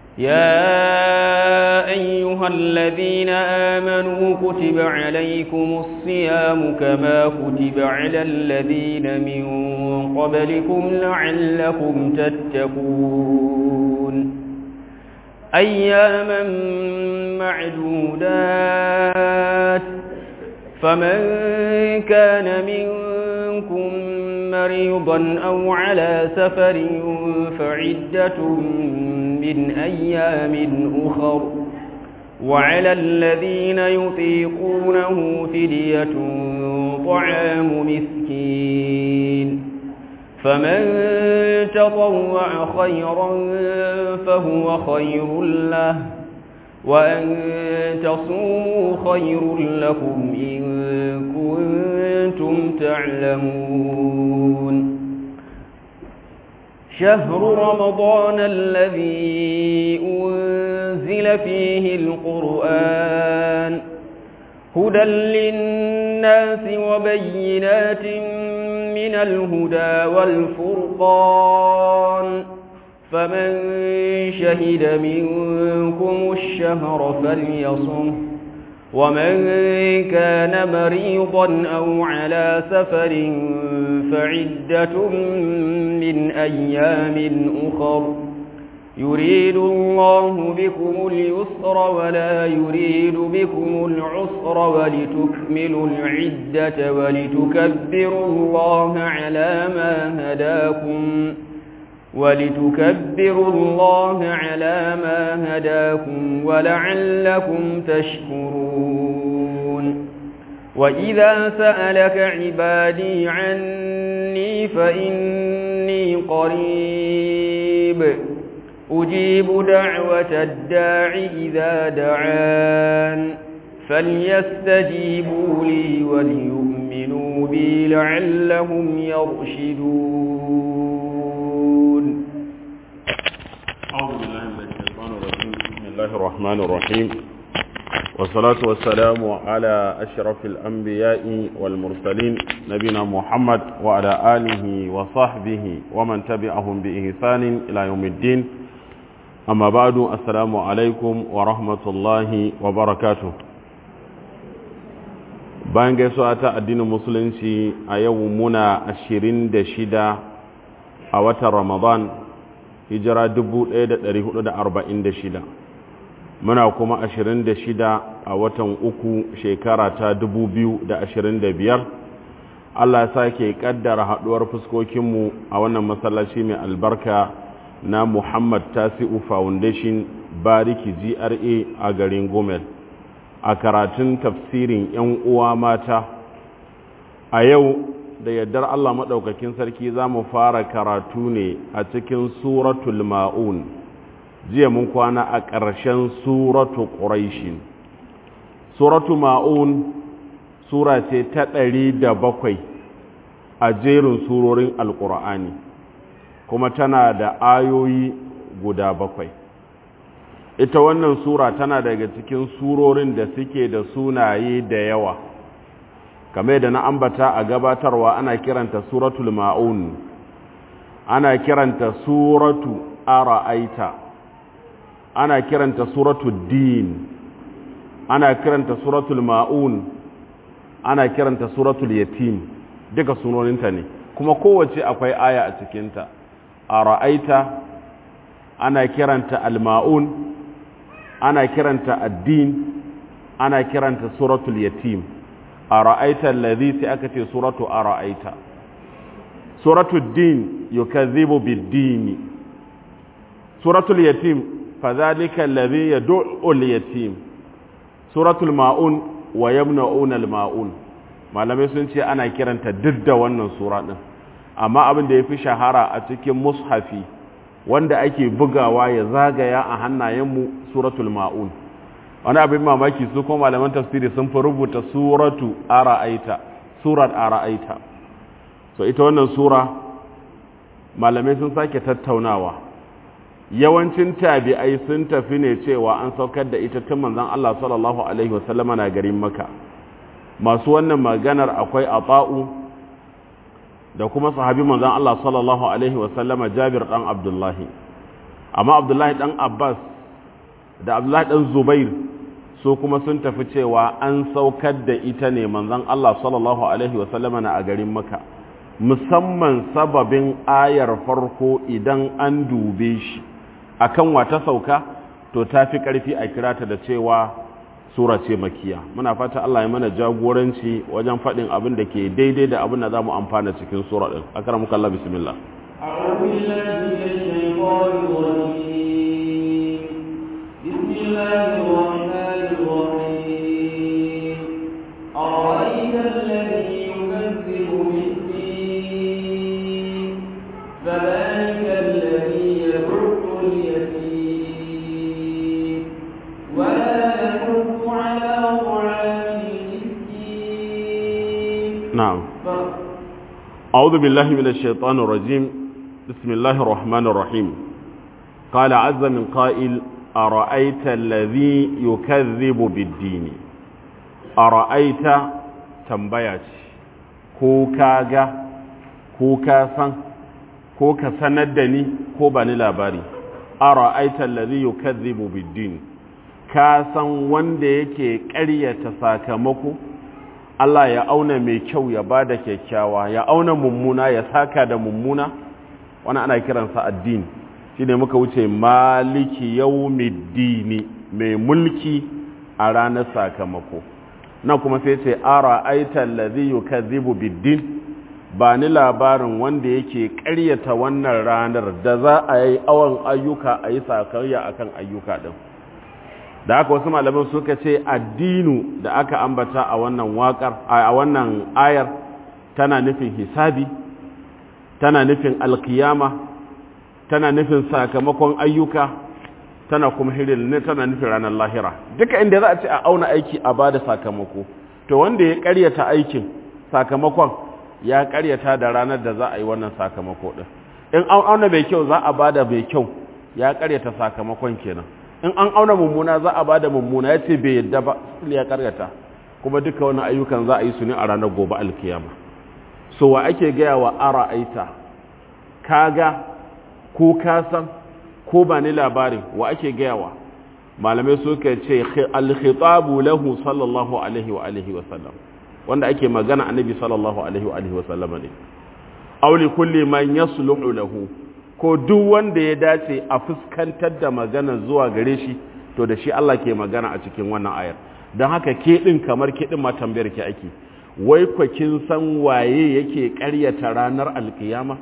يا أيها الذين آمنوا كتب عليكم الصيام كما كتب على الذين من قبلكم لعلكم تتقون أياما معدودات فمن كان منكم مريضا أو على سفر فعدة من أيام أخر وعلى الذين يطيقونه فدية طعام مسكين فمن تطوع خيرا فهو خير له وأن تصوموا خير لكم إن كنتم تعلمون شهر رمضان الذي أنزل فيه القرآن هدى للناس وبينات من الهدى والفرقان فمن شهد منكم الشهر فليصمه ومن كان مريضا أو على سفر فعدة من أيام أخر يريد الله بكم اليسر ولا يريد بكم العسر ولتكملوا العدة ولتكبروا الله على ما هداكم ولتكبروا الله على ما هداكم ولعلكم تشكرون وإذا سألك عبادي عني فإني قريب أجيب دعوة الداع إذا دعان فليستجيبوا لي وليؤمنوا بي لعلهم يرشدون أعوذ بالله من الشيطان الرجيم بسم الله الرحمن الرحيم والصلاة والسلام على أشرف الأنبياء والمرسلين نبينا محمد وعلى آله وصحبه ومن تبعهم بإحسان إلى يوم الدين أما بعد السلام عليكم ورحمة الله وبركاته bayan gaisuwa ta addinin musulunci a yau muna ashirin da shida a watan ramadan hijira 1446 muna kuma 26 a watan uku shekara ta 2025 Allah ya sake kaddara haduwar fuskokinmu a wannan masallaci mai albarka na Muhammad Tasi'u Foundation Bariki GRA a garin Gomel a karatun tafsirin 'yan uwa mata a yau da yardar Allah maɗaukakin sarki za mu fara karatu ne a cikin suratul ma'un jiya mun kwana a ƙarshen suratu ƙuraishin suratu ma'un sura ce ta ɗari da bakwai a jerin surorin alƙur'ani kuma tana da ayoyi guda bakwai ita wannan sura tana daga cikin surorin da suke da sunaye da yawa kamar da na ambata a gabatarwa ana kiranta suratul ma'un ana kiranta suratu ara'aita ana kiranta suratul din ana kiranta suratul ma'un ana kiranta suratul yatim duka sunoninta ne kuma kowace akwai aya a cikinta ara'aita ana kiranta al-ma'un ana kiranta addin ana kiranta suratul yatim ara'aita allazi sai aka ce suratu ara'aita suratul din yukazzibu bid-din suratul yatim fadhalika allazi yad'u al-yatim suratul maun wa yamna'una al-maun malamai sun ce ana kiranta duk da wannan sura din amma abin da yafi shahara a cikin mushafi wanda ake bugawa ya zagaya a hannayenmu suratul maun wani abin mamaki su kuma malaman tafsiri sun fi rubuta suratu ara'aita surat ara'aita so ita wannan sura malamai sun sake tattaunawa yawancin tabi'ai sun tafi ne cewa an saukar da ita tun manzon Allah sallallahu alaihi wasallama na garin Makka masu wannan maganar akwai Ata'u da kuma sahabi manzon Allah sallallahu alaihi wasallama Jabir dan Abdullahi amma Abdullahi dan Abbas da abdullahi dan zubair su kuma sun tafi cewa an saukar da ita ne manzon Allah sallallahu alaihi wasallama na a garin maka musamman sababin ayar farko idan an dube shi akan wata sauka to ta fi ƙarfi a kirata da cewa sura ce makiya muna fata Allah ya mana jagoranci wajen faɗin abin da ke daidai da abin da za mu amfana cikin sura ɗin akaramuka Allah bismillah أعوذ بالله من الشيطان الرجيم بسم الله الرحمن الرحيم أرأيت الذي يكذب بالدين فذلك الذي يدع اليتيم ولا يحض على طعام المسكين na'am ف- أعوذ بالله من الشيطان الرجيم بسم الله الرحمن الرحيم قال عز من قائل أرأيت الذي يكذب بالدين أرأيت تنبيت كوكاغا كوكاسا كوكا سندني كوباني لاباري أرأيت الذي يكذب بالدين كاسا وندي يكي قرية ساكمكو Allah ya auna mai kyau ya ba da kyakkyawa ya auna mummuna ya saka da mummuna wani ana kiransa addini shi ne muka wuce maliki yaumiddini mai mulki a ranar sakamako nan kuma sai ce ara aitan lazi yukazzibu biddin ba ni labarin wanda yake ƙaryata wannan ranar da za a yi awon ayyuka a yi sakayya akan ayyuka din da haka wasu malaman suka ce addinu da aka ambata a wannan waƙar a wannan ayar tana nufin hisabi tana nufin alkiyama tana nufin sakamakon ayyuka tana kuma hirin tana nufin ranar lahira duka inda za a ce a auna aiki a bada sakamako to wanda ya karyata aikin sakamakon ya karyata da ranar da za a yi wannan sakamako din in an auna mai kyau za a bada mai kyau ya karyata sakamakon kenan in an auna mummuna za a bada mummuna ya ce bai yadda ba ya karyata kuma duka wani ayyukan za a yi su ne a ranar gobe alkiyama so wa ake gaya wa ara aita kaga ko kasan ko ba ni labarin wa ake gaya wa malamai suka ce alkhitabu lahu sallallahu alaihi wa alihi wa sallam wanda ake magana annabi sallallahu alaihi wa alihi wa sallam ne aw li kulli man yasluhu lahu ko duk wanda ya dace a fuskantar da magana zuwa gare shi to da shi Allah ke magana a cikin wannan ayar don haka ke din kamar ke din ma tambayar ki ake wai kwa kin san waye yake ƙaryata ranar alkiyama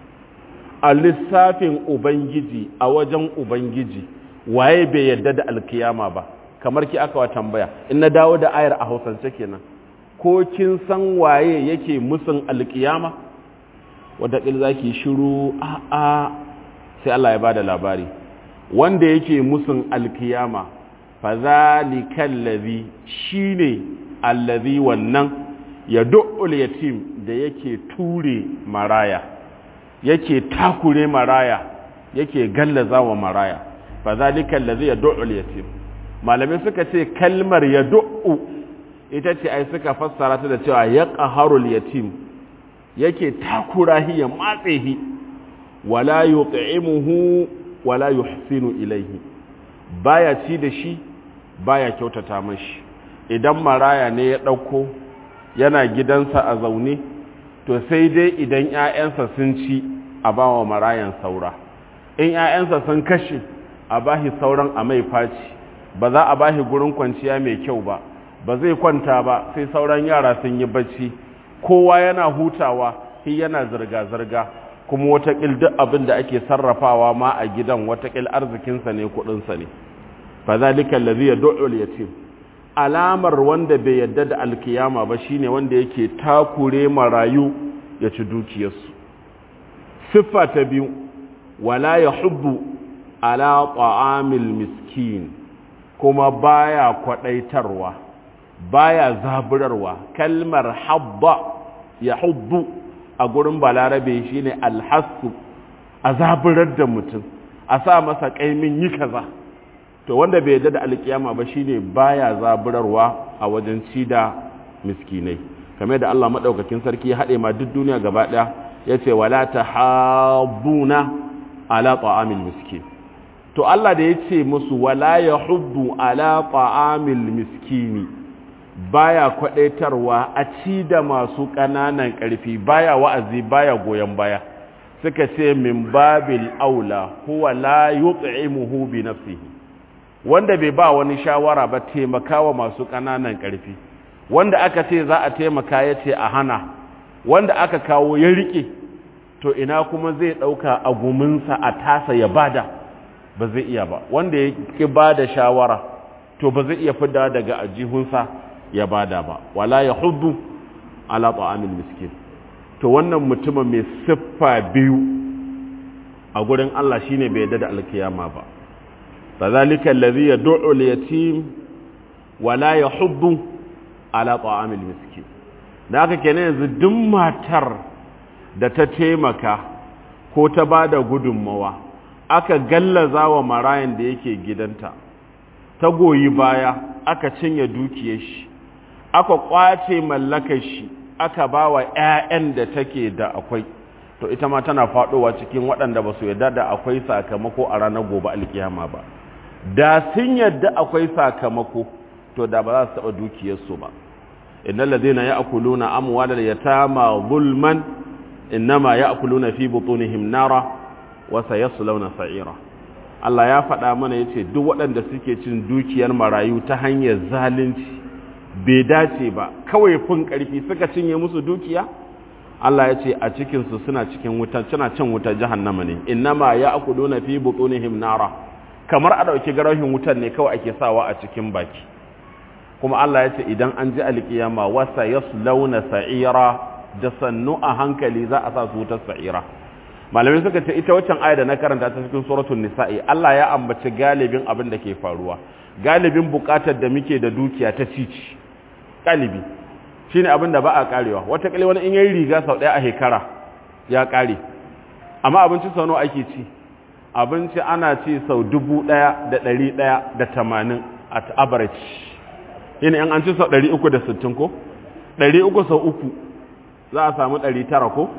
a lissafin ubangiji a wajen ubangiji waye bai yadda da alkiyama ba kamar ki aka wa tambaya in na dawo da ayar a hausance kenan ko kin san waye yake musun alkiyama wadda za ki shiru a a sai Allah ya ba da labari wanda yake musun alkiyama fa zalika allazi shine allazi wannan ya du'ul yatim da yake ture maraya yake takure maraya yake gallaza wa maraya fa zalika allazi ya du'ul yatim malamai suka ce kalmar ya du'u ita ce ai suka fassara ta da cewa ya qaharul yatim yake takura hi ya matse hi wala yut'imuhu wala yuhsinu ilayhi baya ci da shi baya kyautata mashi idan maraya ne ya dauko yana gidansa a zaune to sai dai idan ƴaƴansa sun ci a bawa marayan saura in ƴaƴansa sun kashe a bahi sauran a mai faci ba za a bahi gurin kwanciya mai kyau ba ba zai kwanta ba sai sauran yara sun yi bacci kowa yana hutawa shi yana zirga-zirga kuma watakil duk abin da ake sarrafawa ma a gidan watakil arzikinsa ne kudinsa ne fa zalika allazi yad'u al-yatim alamar wanda bai yadda da alkiyama ba shine wanda yake takure marayu ya ci dukiyarsu siffa ta biyu wala yahubbu ala ta'amil miskin kuma baya kwadaitarwa baya zaburarwa kalmar habba ya hubbu a gurin balarabe shine alhassu a zaburar da mutum a sa masa kaimin yi kaza to wanda bai yadda da alkiyama ba shine baya zaburarwa a wajen ci da miskinai kamar da Allah madaukakin sarki ya haɗe ma duk duniya gaba ɗaya yace wala tahabuna ala ta'amil miskin to Allah da ya ce musu wala ya huddu ala ta'amil miskini baya kwadaitarwa a ci da masu ƙananan ƙarfi baya wa'azi baya goyon baya suka ce min babil aula huwa la yut'imuhu bi nafsihi wanda bai ba wani shawara ba taimakawa masu ƙananan ƙarfi wanda aka ce za a taimaka ya ce a hana wanda aka kawo ya riƙe to ina kuma zai ɗauka a guminsa a tasa ya bada ba zai iya ba wanda ya ƙi ba da shawara to ba zai iya fida daga ajihunsa ya bada ba wala ya hudu ala ta'amil miskin to wannan mutumin mai siffa biyu a gurin Allah shine bai yadda da alkiyama ba fadhalika alladhi yad'u al-yatim wala yahuddu ala ta'amil miskin da haka kenan yanzu duk matar da ta taimaka ko ta bada gudunmawa aka gallaza wa marayan da yake gidanta ta goyi baya aka cinye dukiyar shi aka kwace mallakar shi aka ba wa 'ya'yan da take da akwai to ita ma tana faɗowa cikin waɗanda ba su yarda da akwai sakamako a ranar gobe alkiyama ba da sun yarda akwai sakamako to da ba za su taɓa dukiyarsu ba innal ladina ya'kuluna amwalal yatama zulman innama ya'kuluna fi butunihim nara wa sayaslawna sa'ira Allah ya faɗa mana yace duk waɗanda suke cin dukiyar marayu ta hanyar zalunci bai dace ba kawai fin ƙarfi suka cinye musu dukiya Allah ya ce a cikinsu suna cikin wuta suna cin wutar jahannama ne innama ya akuduna fi butunihim nara kamar a dauki garahin wutar ne kawai ake sawa a cikin baki kuma Allah ya ce idan an ji alkiyama wasa yaslawna sa'ira da sannu a hankali za a sa su wutar sa'ira malamai suka ce ita waccan aya da na karanta ta cikin suratul nisa'i Allah ya ambaci galibin abin da ke faruwa galibin bukatar da muke da dukiya ta cici galibi shine abin da ba a karewa wata kale wani in yayi riga sau daya a hekara ya kare amma abinci sau nawa ake ci abinci ana ci sau dubu daya da dari daya da tamanin at average yana yan an ci sau dari uku da sittin ko dari uku sau uku za a samu dari tara ko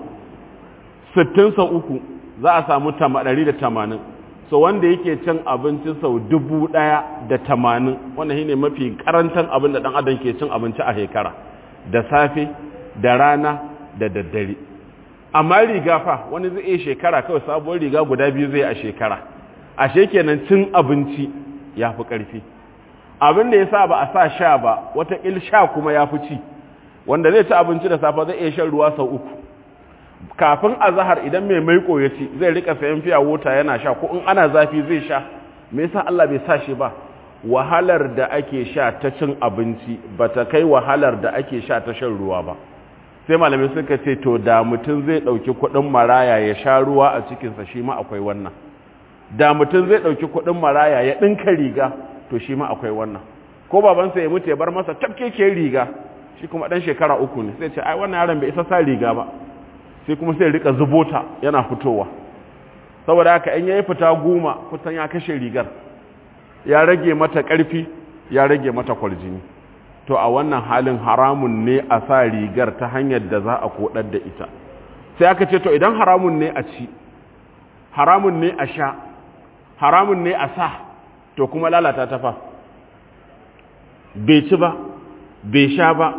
sittin sau uku za a samu dari da tamanin so wanda yake cin abinci sau dubu daya da tamanin wannan shine mafi karantan abin da dan adam ke cin abinci a shekara da safe da rana da daddare amma riga fa wani zai iya shekara kawai sabuwar riga guda biyu zai a shekara ashe kenan cin abinci ya fi ƙarfi abin da ya sa ba a sa sha ba wata il sha kuma ya fi ci wanda zai ci abinci da safe zai iya shan ruwa sau uku kafin azahar idan mai maiko ya ci zai rika sayan fiya wota yana sha ko in ana zafi zai sha me yasa Allah bai sa shi ba wahalar da ake sha ta cin abinci ba ta kai wahalar da ake sha ta shan ruwa ba sai malamai suka ce to da mutum zai ɗauki kuɗin maraya ya sha ruwa a cikinsa shi ma akwai wannan da mutum zai ɗauki kuɗin maraya ya ɗinka riga to shi ma akwai wannan ko babansa ya mutu ya bar masa tafkekiyar riga shi kuma ɗan shekara uku ne sai ce ai wannan yaron bai isa sa riga ba sai kuma sai rika zubota yana fitowa saboda haka in yayi fita goma kusan ya kashe rigar ya rage mata ƙarfi ya rage mata kwarjini to a wannan halin haramun ne a sa rigar ta hanyar da za a kodar da ita sai aka ce to idan haramun ne a ci haramun ne a sha haramun ne a sa to kuma lalata ta fa bai ci ba bai sha ba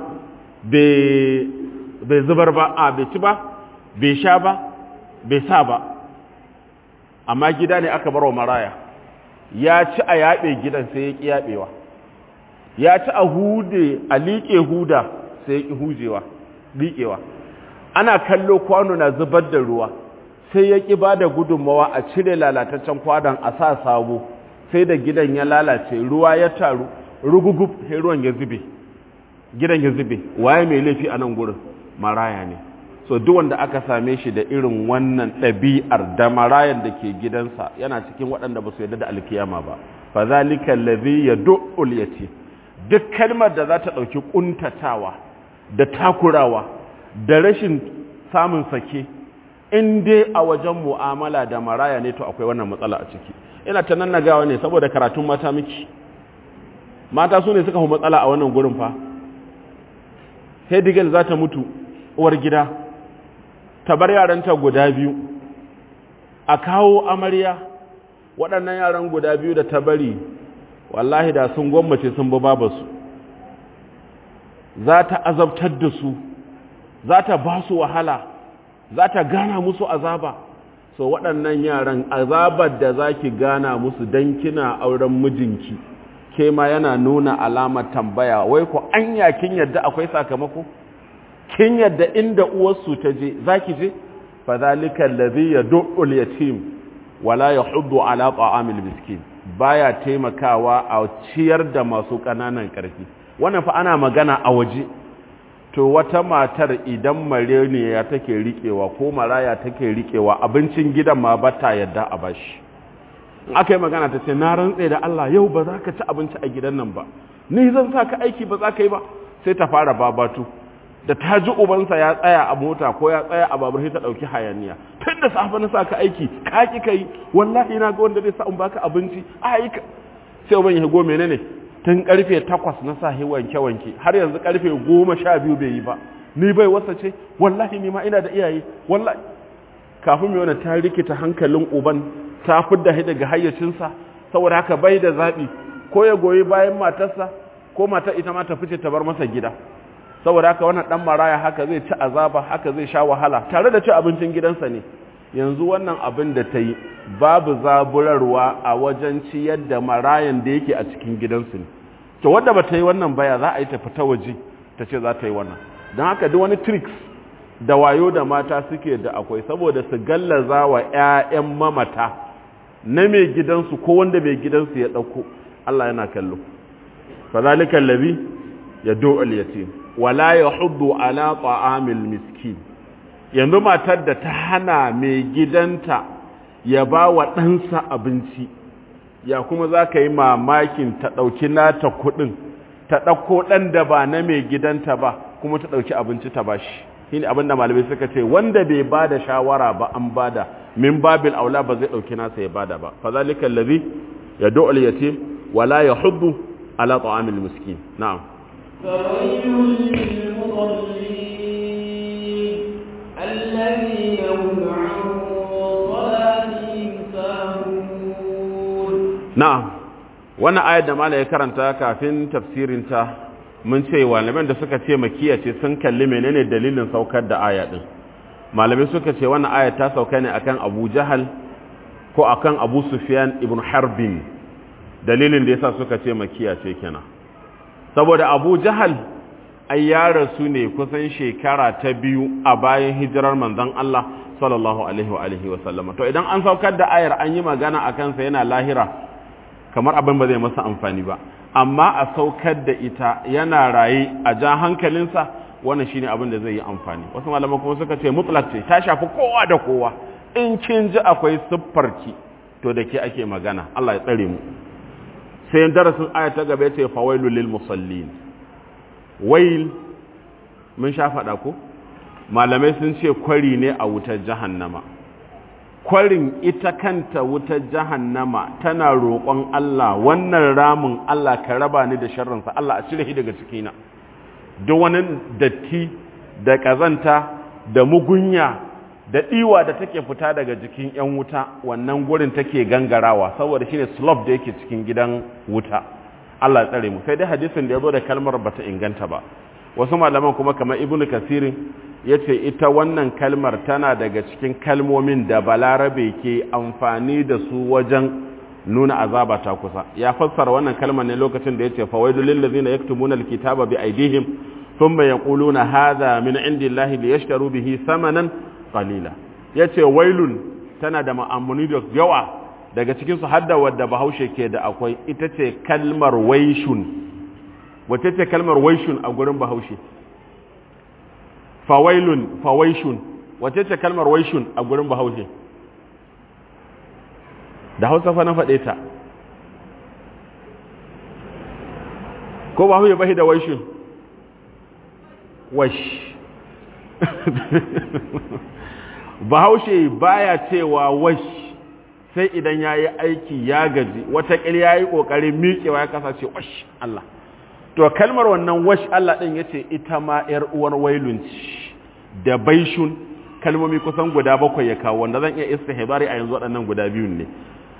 bai zubar ba a bai ci ba bai sha ba bai sa ba amma gida ne aka bar wa maraya ya ci a yaɓe gidan sai ya ƙi yaɓewa ya ci a hude a liƙe huda sai ya ƙi hujewa liƙewa ana kallo kwano na zubar da ruwa sai ya ƙi ba da gudunmawa a cire lalataccen kwadon a sa sabo sai da gidan ya lalace ruwa ya taru rugugub sai ruwan ya zube gidan ya zube waye mai laifi a nan gurin maraya ne so duk wanda aka same shi da irin wannan ɗabi'ar da marayan da ke gidansa yana cikin waɗanda ba su yarda da alkiyama ba fa zalika allazi yad'ul yatim duk kalmar da za ta ɗauki ƙuntatawa da takurawa da rashin samun sake in dai a wajen mu'amala da maraya ne to akwai wannan matsala a ciki ina ta nan nagawa ne saboda karatun mata miki mata su ne suka hu matsala a wannan gurin fa hedigal za ta mutu uwar gida ta bar yaranta guda biyu a kawo amarya waɗannan yaran guda biyu da ta bari wallahi da sun gwammace sun bi babasu za ta azabtar da su za ta ba su wahala za ta gana musu azaba so waɗannan yaran azabar da za ki gana musu don kina auren mijinki ke ma yana nuna alamar tambaya wai ku anya kin yadda akwai sakamako kin yadda inda uwarsu ta je za ki je fa zalika allazi yad'u yatim wala yahuddu ala ta'amil miskin baya taimakawa a ciyar da masu ƙananan ƙarfi wannan fa ana magana a waje to wata matar idan mareniya take riƙewa ko maraya take riƙewa abincin gidan ma ba ta yadda a bashi in aka yi magana ta ce na rantse da Allah yau ba za ka ci abinci a gidan nan ba ni zan sa ka aiki ba za ka yi ba sai ta fara babatu da ta ji ubansa ya tsaya a mota ko ya tsaya a babur sai ta ɗauki hayaniya tun da safe na sa ka aiki ka ki ka yi wallahi na ga wanda zai sa in baka abinci a yi ka sai uban ya go menene tun karfe takwas na sa hi wanke wanke har yanzu karfe goma sha biyu bai yi ba ni bai wasa ce wallahi ni ma ina da iyaye wallahi kafin mai wani ta rikita hankalin uban ta fidda shi daga hayyacinsa saboda haka bai da zaɓi ko ya goyi bayan matarsa ko matar ita ma ta fice ta bar masa gida saboda haka wannan dan maraya haka zai ci azaba haka zai sha wahala tare da ci abincin gidansa ne yanzu wannan abin da ta yi babu zaburarwa a wajen ciyar da marayan da yake a cikin gidansu ne to wadda ba ta yi wannan baya za a yi ta fita waje ta ce za ta yi wannan don haka duk wani tricks da wayo da mata suke da akwai saboda su gallaza wa 'ya'yan mamata na mai gidansu ko wanda mai gidansu ya ɗauko Allah yana kallo fadhalika allazi yad'u al-yatim wala yahuddu ala ta'amil miskin yanzu matar da ta hana mai gidanta ya ba wa ɗansa abinci ya kuma za ka yi mamakin ta ɗauki nata kuɗin ta ɗauko ɗan da ba na mai gidanta ba kuma ta ɗauki abinci ta ba shi shi ne abinda malamai suka ce wanda bai ba da shawara ba an ba da min babil aula ba zai ɗauki nasa ya ba da ba fa zalika allazi yad'u al-yatim wala yahuddu ala ta'amil miskin na'am فويل للمصلين الذين هم عن صلاتهم ساهون na'am wannan ayar da malai ya karanta kafin tafsirinta mun ce malaman da suka ce makiya ce sun kalli menene dalilin saukar da aya din malamai suka ce wannan aya ta sauka ne akan Abu Jahal ko akan Abu Sufyan ibn Harbin dalilin da yasa suka ce makiya ce kenan saboda Abu Jahal ai ya rasu ne kusan shekara ta biyu a bayan hijirar manzon Allah sallallahu alaihi wa alihi wa sallama to idan an saukar da ayar an yi magana akan sa yana lahira kamar abin ba zai masa amfani ba amma a saukar da ita yana raye a ja hankalinsa wannan shine abin da zai yi amfani wasu malaman kuma suka ce mutlaq ce ta shafi kowa da kowa in kin ji akwai siffarki to da ke ake magana Allah ya tsare mu sai darasin aya ta gaba yace fawailu lil musallin wail mun sha faɗa ko malamai sun ce kwari ne a wutar jahannama kwarin ita kanta wutar jahannama tana roƙon Allah wannan ramin Allah ka raba ni da sharrinsa Allah a cire shi daga cikina duk wani datti da ƙazanta da mugunya da ɗiwa da take fita daga jikin 'yan wuta wannan gurin take gangarawa saboda shine slope da yake cikin gidan wuta Allah tsare mu sai dai hadisin da ya zo da kalmar bata inganta ba wasu malaman kuma kamar ibnu kasirin ya ce ita wannan kalmar tana daga cikin kalmomin da balarabe ke amfani da su wajen nuna azaba ta kusa ya fassara wannan kalmar ne lokacin da ya ce fawaidu lillazina yaktumuna alkitaba bi aidihim thumma yaquluna hadha min indillahi liyashtaru bihi thamanan qalila yace wailun tana da ma'amuni da yawa daga cikin su hadda wadda bahaushe ke da akwai ita ce kalmar waishun wace ce kalmar waishun a gurin bahaushe fawailun fawaishun wace ce kalmar waishun a gurin bahaushe da hausa fa na faɗe ta ko bahaushe bashi da waishun wash bahaushe baya cewa wash sai idan ya yi aiki ya gaji wataƙil ya yi ƙoƙarin miƙewa ya kasance wash Allah to kalmar wannan wash Allah ɗin ya ce ita ma ‘yar uwar wailunci da baishun kalmomi kusan guda bakwai ya kawo wanda zan iya istihbari a yanzu waɗannan guda biyun ne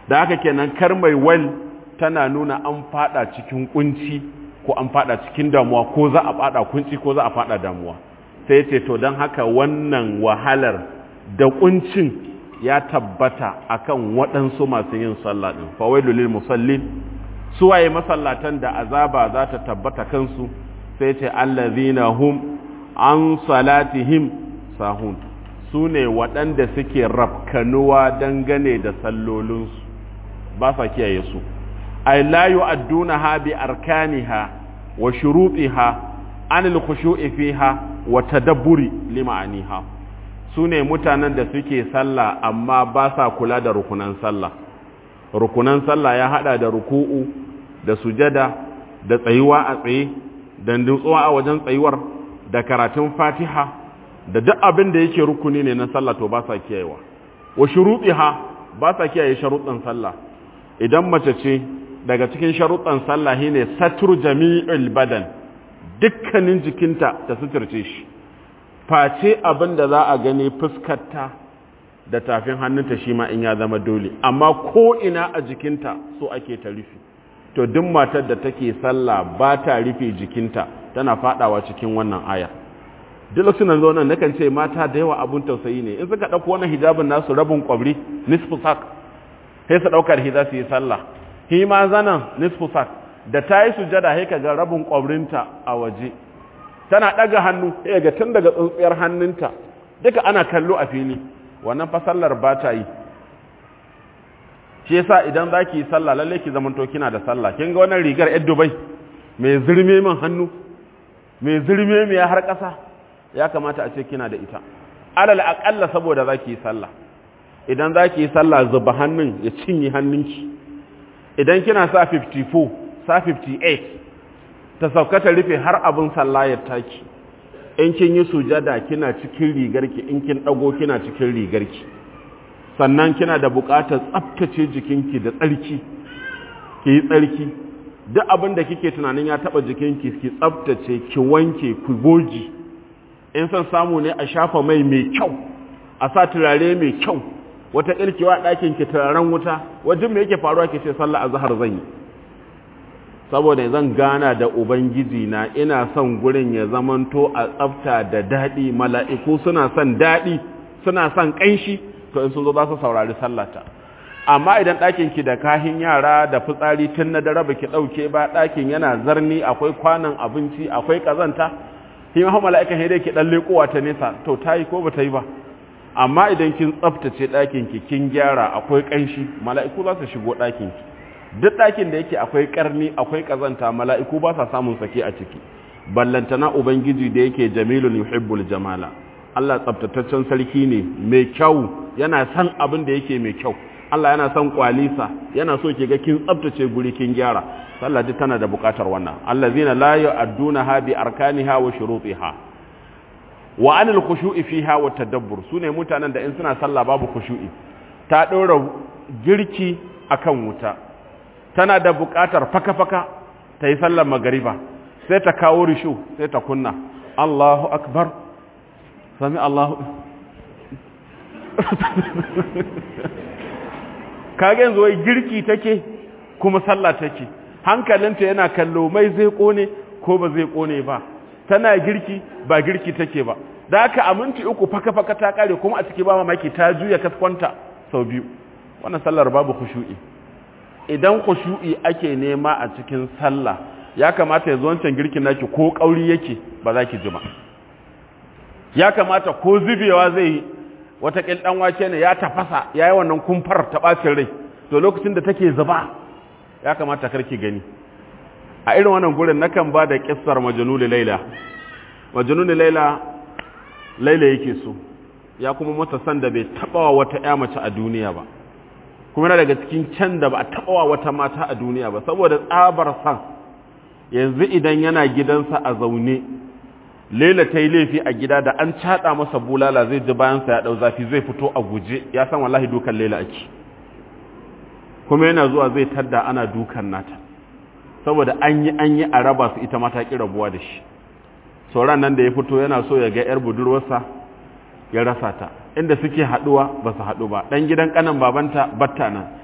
da haka kenan kar mai wal tana nuna an fada cikin kunci ko an fada cikin damuwa ko za a fada kunci ko za a fada damuwa sai ce to don haka wannan wahalar da kuncin ya tabbata akan waɗansu masu yin sallah din fawailu lil musallin suwaye masallatan da azaba za ta tabbata kansu sai ce allazina hum an salatihim sahun su ne waɗanda suke rafkanuwa dangane da sallolinsu ba sa kiyaye su ay la yu'addunaha bi arkaniha wa shurutiha an al-khushu'i fiha wa tadabburi lima'aniha sune mutanen da suke sallah amma ba sa kula da rukunan sallah rukunan sallah ya hada da ruku'u da sujada da tsayuwa a tsaye da nutsuwa a wajen tsayuwar da karatun fatiha da duk abin da yake rukuni ne na sallah to ba sa kiyayewa wa shurutiha ba sa kiyaye sharuɗin sallah idan mace ce daga cikin sharuɗan sallah ne satur jami'ul badan dukkanin jikinta ta suturce shi face abin da za a gani fuskarta da tafin hannunta shi ma in ya zama dole amma ko ina a jikinta so ake ta rufe to duk matar da take sallah ba ta rufe jikinta tana fadawa cikin wannan aya duk lokacin da zo nan nakan ce mata da yawa abun tausayi ne in suka dauko wannan hijabin nasu rabin kwabri nisfu sak sai su daukar hiza su yi sallah hi ma zanan nisfu sak da ta yi sujada sai kaga rabin kwabrinta a waje tana daga hannu sai ga tun daga tsuntsiyar hannunta duka ana kallo a fili wannan fa sallar ba ta yi shi yasa idan zaki yi sallah lalle ki zamanto kina da sallah kin ga wannan rigar yar Dubai mai zurme min hannu mai zurme mai har ƙasa ya kamata a ce kina da ita alal aqalla saboda zaki yi sallah idan zaki yi sallah zuba hannun ya cinye hannunki idan kina sa 54 sa 58 ta sauka ta rufe har abin sallah ya taki in kin yi sujada kina cikin rigarki in kin dago kina cikin rigarki sannan kina da buƙatar tsaftace jikinki da tsarki ki yi tsarki duk abin da kike tunanin ya taba jikinki ki tsaftace ki wanke ku goji in san samu ne a shafa mai mai kyau a sa turare mai kyau wata kirkewa ɗakin ki turaren wuta wajen me yake faruwa ke ce sallah azhar zan yi saboda zan gana da ubangiji na ina son gurin ya zamanto a tsafta da daɗi mala'iku suna son daɗi suna son ƙanshi to in sun zo za su saurari sallata amma idan ɗakin ki da kahin yara da fitsari tun na dare baki ɗauke ba ɗakin yana zarni akwai kwanan abinci akwai ƙazanta shi ma mala'ikan sai dai ki ɗan leƙowa ta nesa to ta yi ko ba ta yi ba amma idan kin tsaftace ɗakin ki kin gyara akwai ƙanshi mala'iku za su shigo ɗakin ki duk ɗakin da yake akwai ƙarni akwai ƙazanta mala'iku ba sa samun sake a ciki ballantana ubangiji da yake jamilun yuhibbul jamala Allah tsaftataccen sarki ne mai kyau yana son abin da yake mai kyau Allah yana son kwalisa yana so ki ga kin tsaftace guri kin gyara sallah duk tana da bukatar wannan allazina la yu'addunaha bi arkaniha wa shurutiha wa anil khushu'i fiha wa tadabbur sune mutanen da in suna sallah babu khushu'i ta dora girki akan wuta tana da bukatar faka-faka ta yi sallar magariba sai ta kawo rishu sai ta kunna Allahu akbar sami Allahu kage yanzu wai girki take kuma sallah take hankalinta yana kallo mai zai kone ko ba zai kone ba tana girki ba girki take ba da haka a minti uku faka-faka ta kare kuma a ciki ba mamaki ta juya kaskwanta sau biyu wannan sallar babu khushu'i idan khushu'i ake nema a cikin sallah ya kamata ya zo wancan girkin naki ko kauri yake ba za ki ji ba ya kamata ko zubewa zai wata dan wake ne ya tafasa yayi wannan kumfar ta bacin rai to lokacin da take zuba ya kamata karki gani a irin wannan gurin nakan ba da kissar majnun laila majnun laila laila yake so ya kuma mata san da bai taba wata ƴa mace a duniya ba kuma yana daga cikin can da ba a taba wata mata a duniya ba saboda tsabar san yanzu idan yana gidansa a zaune Laila ta yi laifi a gida da an caɗa masa bulala zai ji bayansa ya ɗau zafi zai fito a guje ya san wallahi dukan Laila ake kuma yana zuwa zai tadda ana dukan nata saboda an yi an yi a raba su ita mata ƙi rabuwa da shi sauran nan da ya fito yana so ya ga 'yar budurwarsa ya rasa ta inda suke haɗuwa ba su haɗu ba ɗan gidan ƙanan babanta batta nan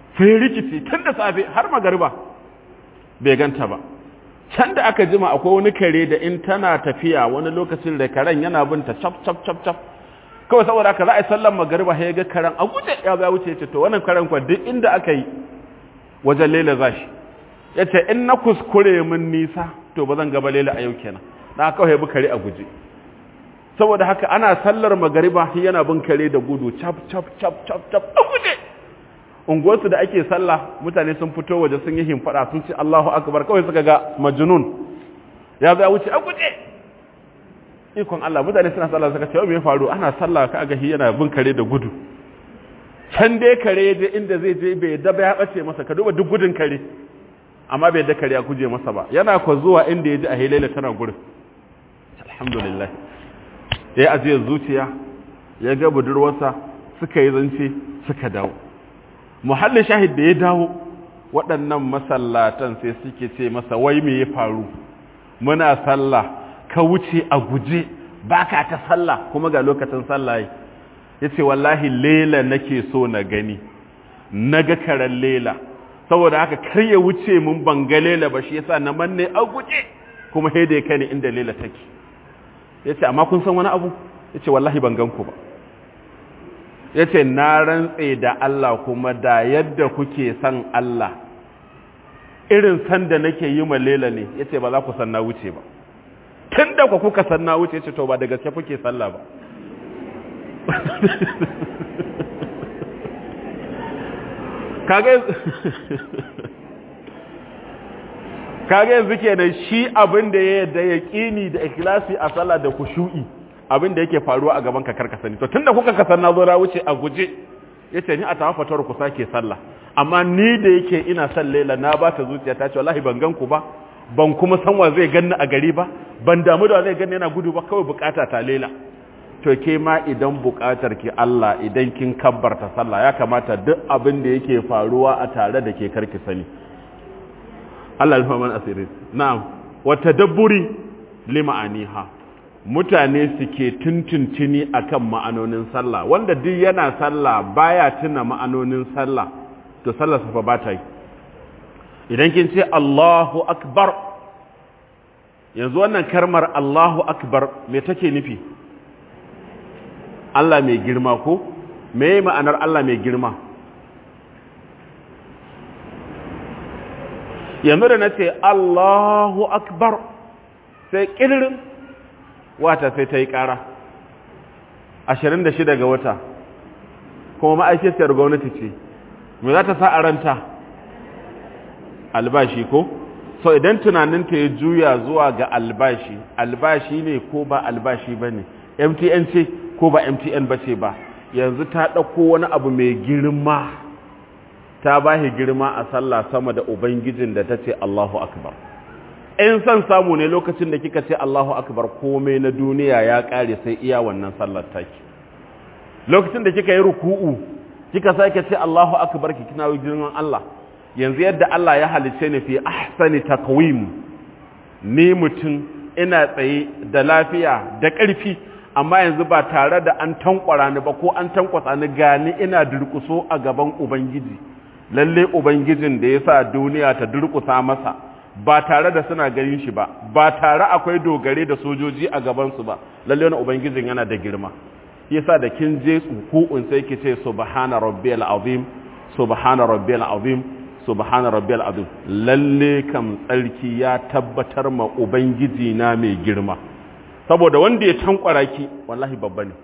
sai rikici tun da safe har magariba bai ganta ba can da aka jima akwai wani kare da in tana tafiya wani lokacin da karen yana binta cap cap cap cap kawai saboda haka za a yi sallan magariba ya ga karen a guje ya ya wuce ce to wannan karen kwa duk inda aka yi wajen lela za shi ya ce in na kuskure min nisa to ba zan gaba lela a yau kenan na kawai bi kare a guje saboda haka ana sallar magariba yana bin kare da gudu cap cap cap cap cap a guje unguwarsu da ake sallah mutane sun fito waje sun yi himfada sun ce Allahu akbar kawai suka ga majnun ya zo ya wuce a guje ikon Allah mutane suna sallah suka ce me ya faru ana sallah ka ga yana bin kare da gudu can dai kare je inda zai je bai da ya bace masa ka duba duk gudun kare amma bai da kare ya guje masa ba yana ko zuwa inda ya ji a hilaila tana gurin alhamdulillah ya ajiye zuciya ya ga budurwarsa suka yi zance suka dawo muhallin shahid da ya dawo waɗannan masallatan sai suke ce masa wai me ya faru muna sallah ka wuce a guje baka ta sallah kuma ga lokacin sallah ya ce wallahi lela nake so na gani na ga karen lela saboda haka kar ya wuce mun banga lela ba shi yasa na manne a guje kuma sai da ya kai ni inda lela take ya ce amma kun san wani abu ya ce wallahi ban gan ku ba ya ce na rantse da Allah kuma da yadda kuke san Allah irin san da nake yi ma lela ne ya ce ba za ku san na wuce ba tun da ku kuka san na wuce ya ce to ba da gaske kuke sallah ba kage yanzu kenan shi abin da ya yadda ya kini da ikhlasi a sallah da kushu'i abin da yake faruwa a gaban ka karka sani to tunda kuka kasan na zo na wuce a guje yace ni a tawafatar ku sake sallah amma ni da yake ina son Laila na ba ta zuciya ta ce wallahi ban gan ku ba ban kuma san wa zai ganni a gari ba ban damu da zai ganni yana gudu ba kawai bukata ta Laila to ke ma idan bukatar ki Allah idan kin kabbarta sallah ya kamata duk abin da yake faruwa a tare da ke karki sani Allah ya man asiri na'am wa tadabburi lima'aniha mutane suke tuntuntuni akan ma'anonin sallah wanda duk yana sallah baya tuna ma'anonin sallah to sallar sa fa ba ta yi idan kin ce Allahu akbar yanzu wannan karmar Allahu akbar me take nufi Allah mai girma ko me ma'anar Allah mai girma yanzu da na ce Allahu akbar sai ƙirin wata sai ta yi ƙara 26 ga wata kuma ma'aikaciyar gwamnati ce me za ta sa a ranta albashi ko so idan tunaninta ya juya zuwa ga albashi albashi ne ko ba albashi ba ne mtn ce ko ba mtn ba ce ba yanzu ta ɗauko wani abu mai girma ta ba shi girma a sallah sama da ubangijin da ta ce allahu akbar in son samu ne lokacin da kika ce allahu akbar komai na duniya ya ƙare sai iya wannan sallar taki lokacin da kika yi ruku'u kika sake ce allahu akbar ki kina girman allah yanzu yadda Allah ya halice ni fi ahsani taqwim ni mutum ina tsaye da lafiya da ƙarfi amma yanzu ba tare da an tankwara ni ba ko an tankwasa ni gani ina durkuso a gaban ubangiji lalle ubangijin da yasa duniya ta durkusa masa ba tare da suna ganin shi ba ba tare akwai dogare da sojoji a gaban su ba lalle wannan ubangijin yana da girma yasa da kin je tsuku'un sai ki ce subhana rabbiyal azim subhana rabbiyal azim subhana rabbiyal azim lalle kam tsarki ya tabbatar ma ubangiji na mai girma saboda wanda ya tankwara ki wallahi babba ne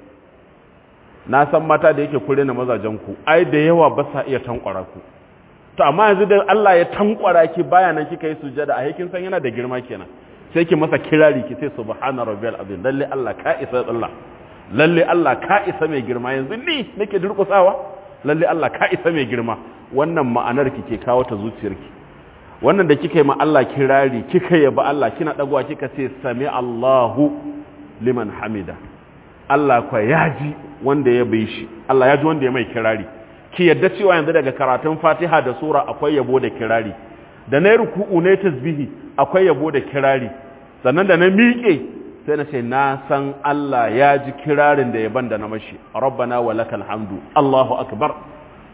na san mata da yake kure na mazajen ku ai da yawa ba sa iya tankwara ku to amma yanzu da Allah ya tankwara ki baya nan kika yi sujada a kin san yana da girma kenan sai ki masa kirari ki ce subhana rabbiyal azim lalle Allah ka isa Allah lalle Allah ka isa mai girma yanzu ni nake durkusawa lalle Allah ka isa mai girma wannan ma'anar ki ke kawo ta zuciyarki wannan da kika yi ma Allah kirari kika yaba Allah kina dagwa kika ce sami Allahu liman hamida Allah kwa yaji wanda ya bai shi Allah ya ji wanda ya mai kirari ki yadda cewa yanzu daga karatun Fatiha da sura akwai yabo da kirari da na ruku'u ne tasbihi akwai yabo da kirari sannan da na miƙe sai na ce na san Allah ya ji kirarin da yaban da na mashi rabbana wa lakal hamdu Allahu akbar to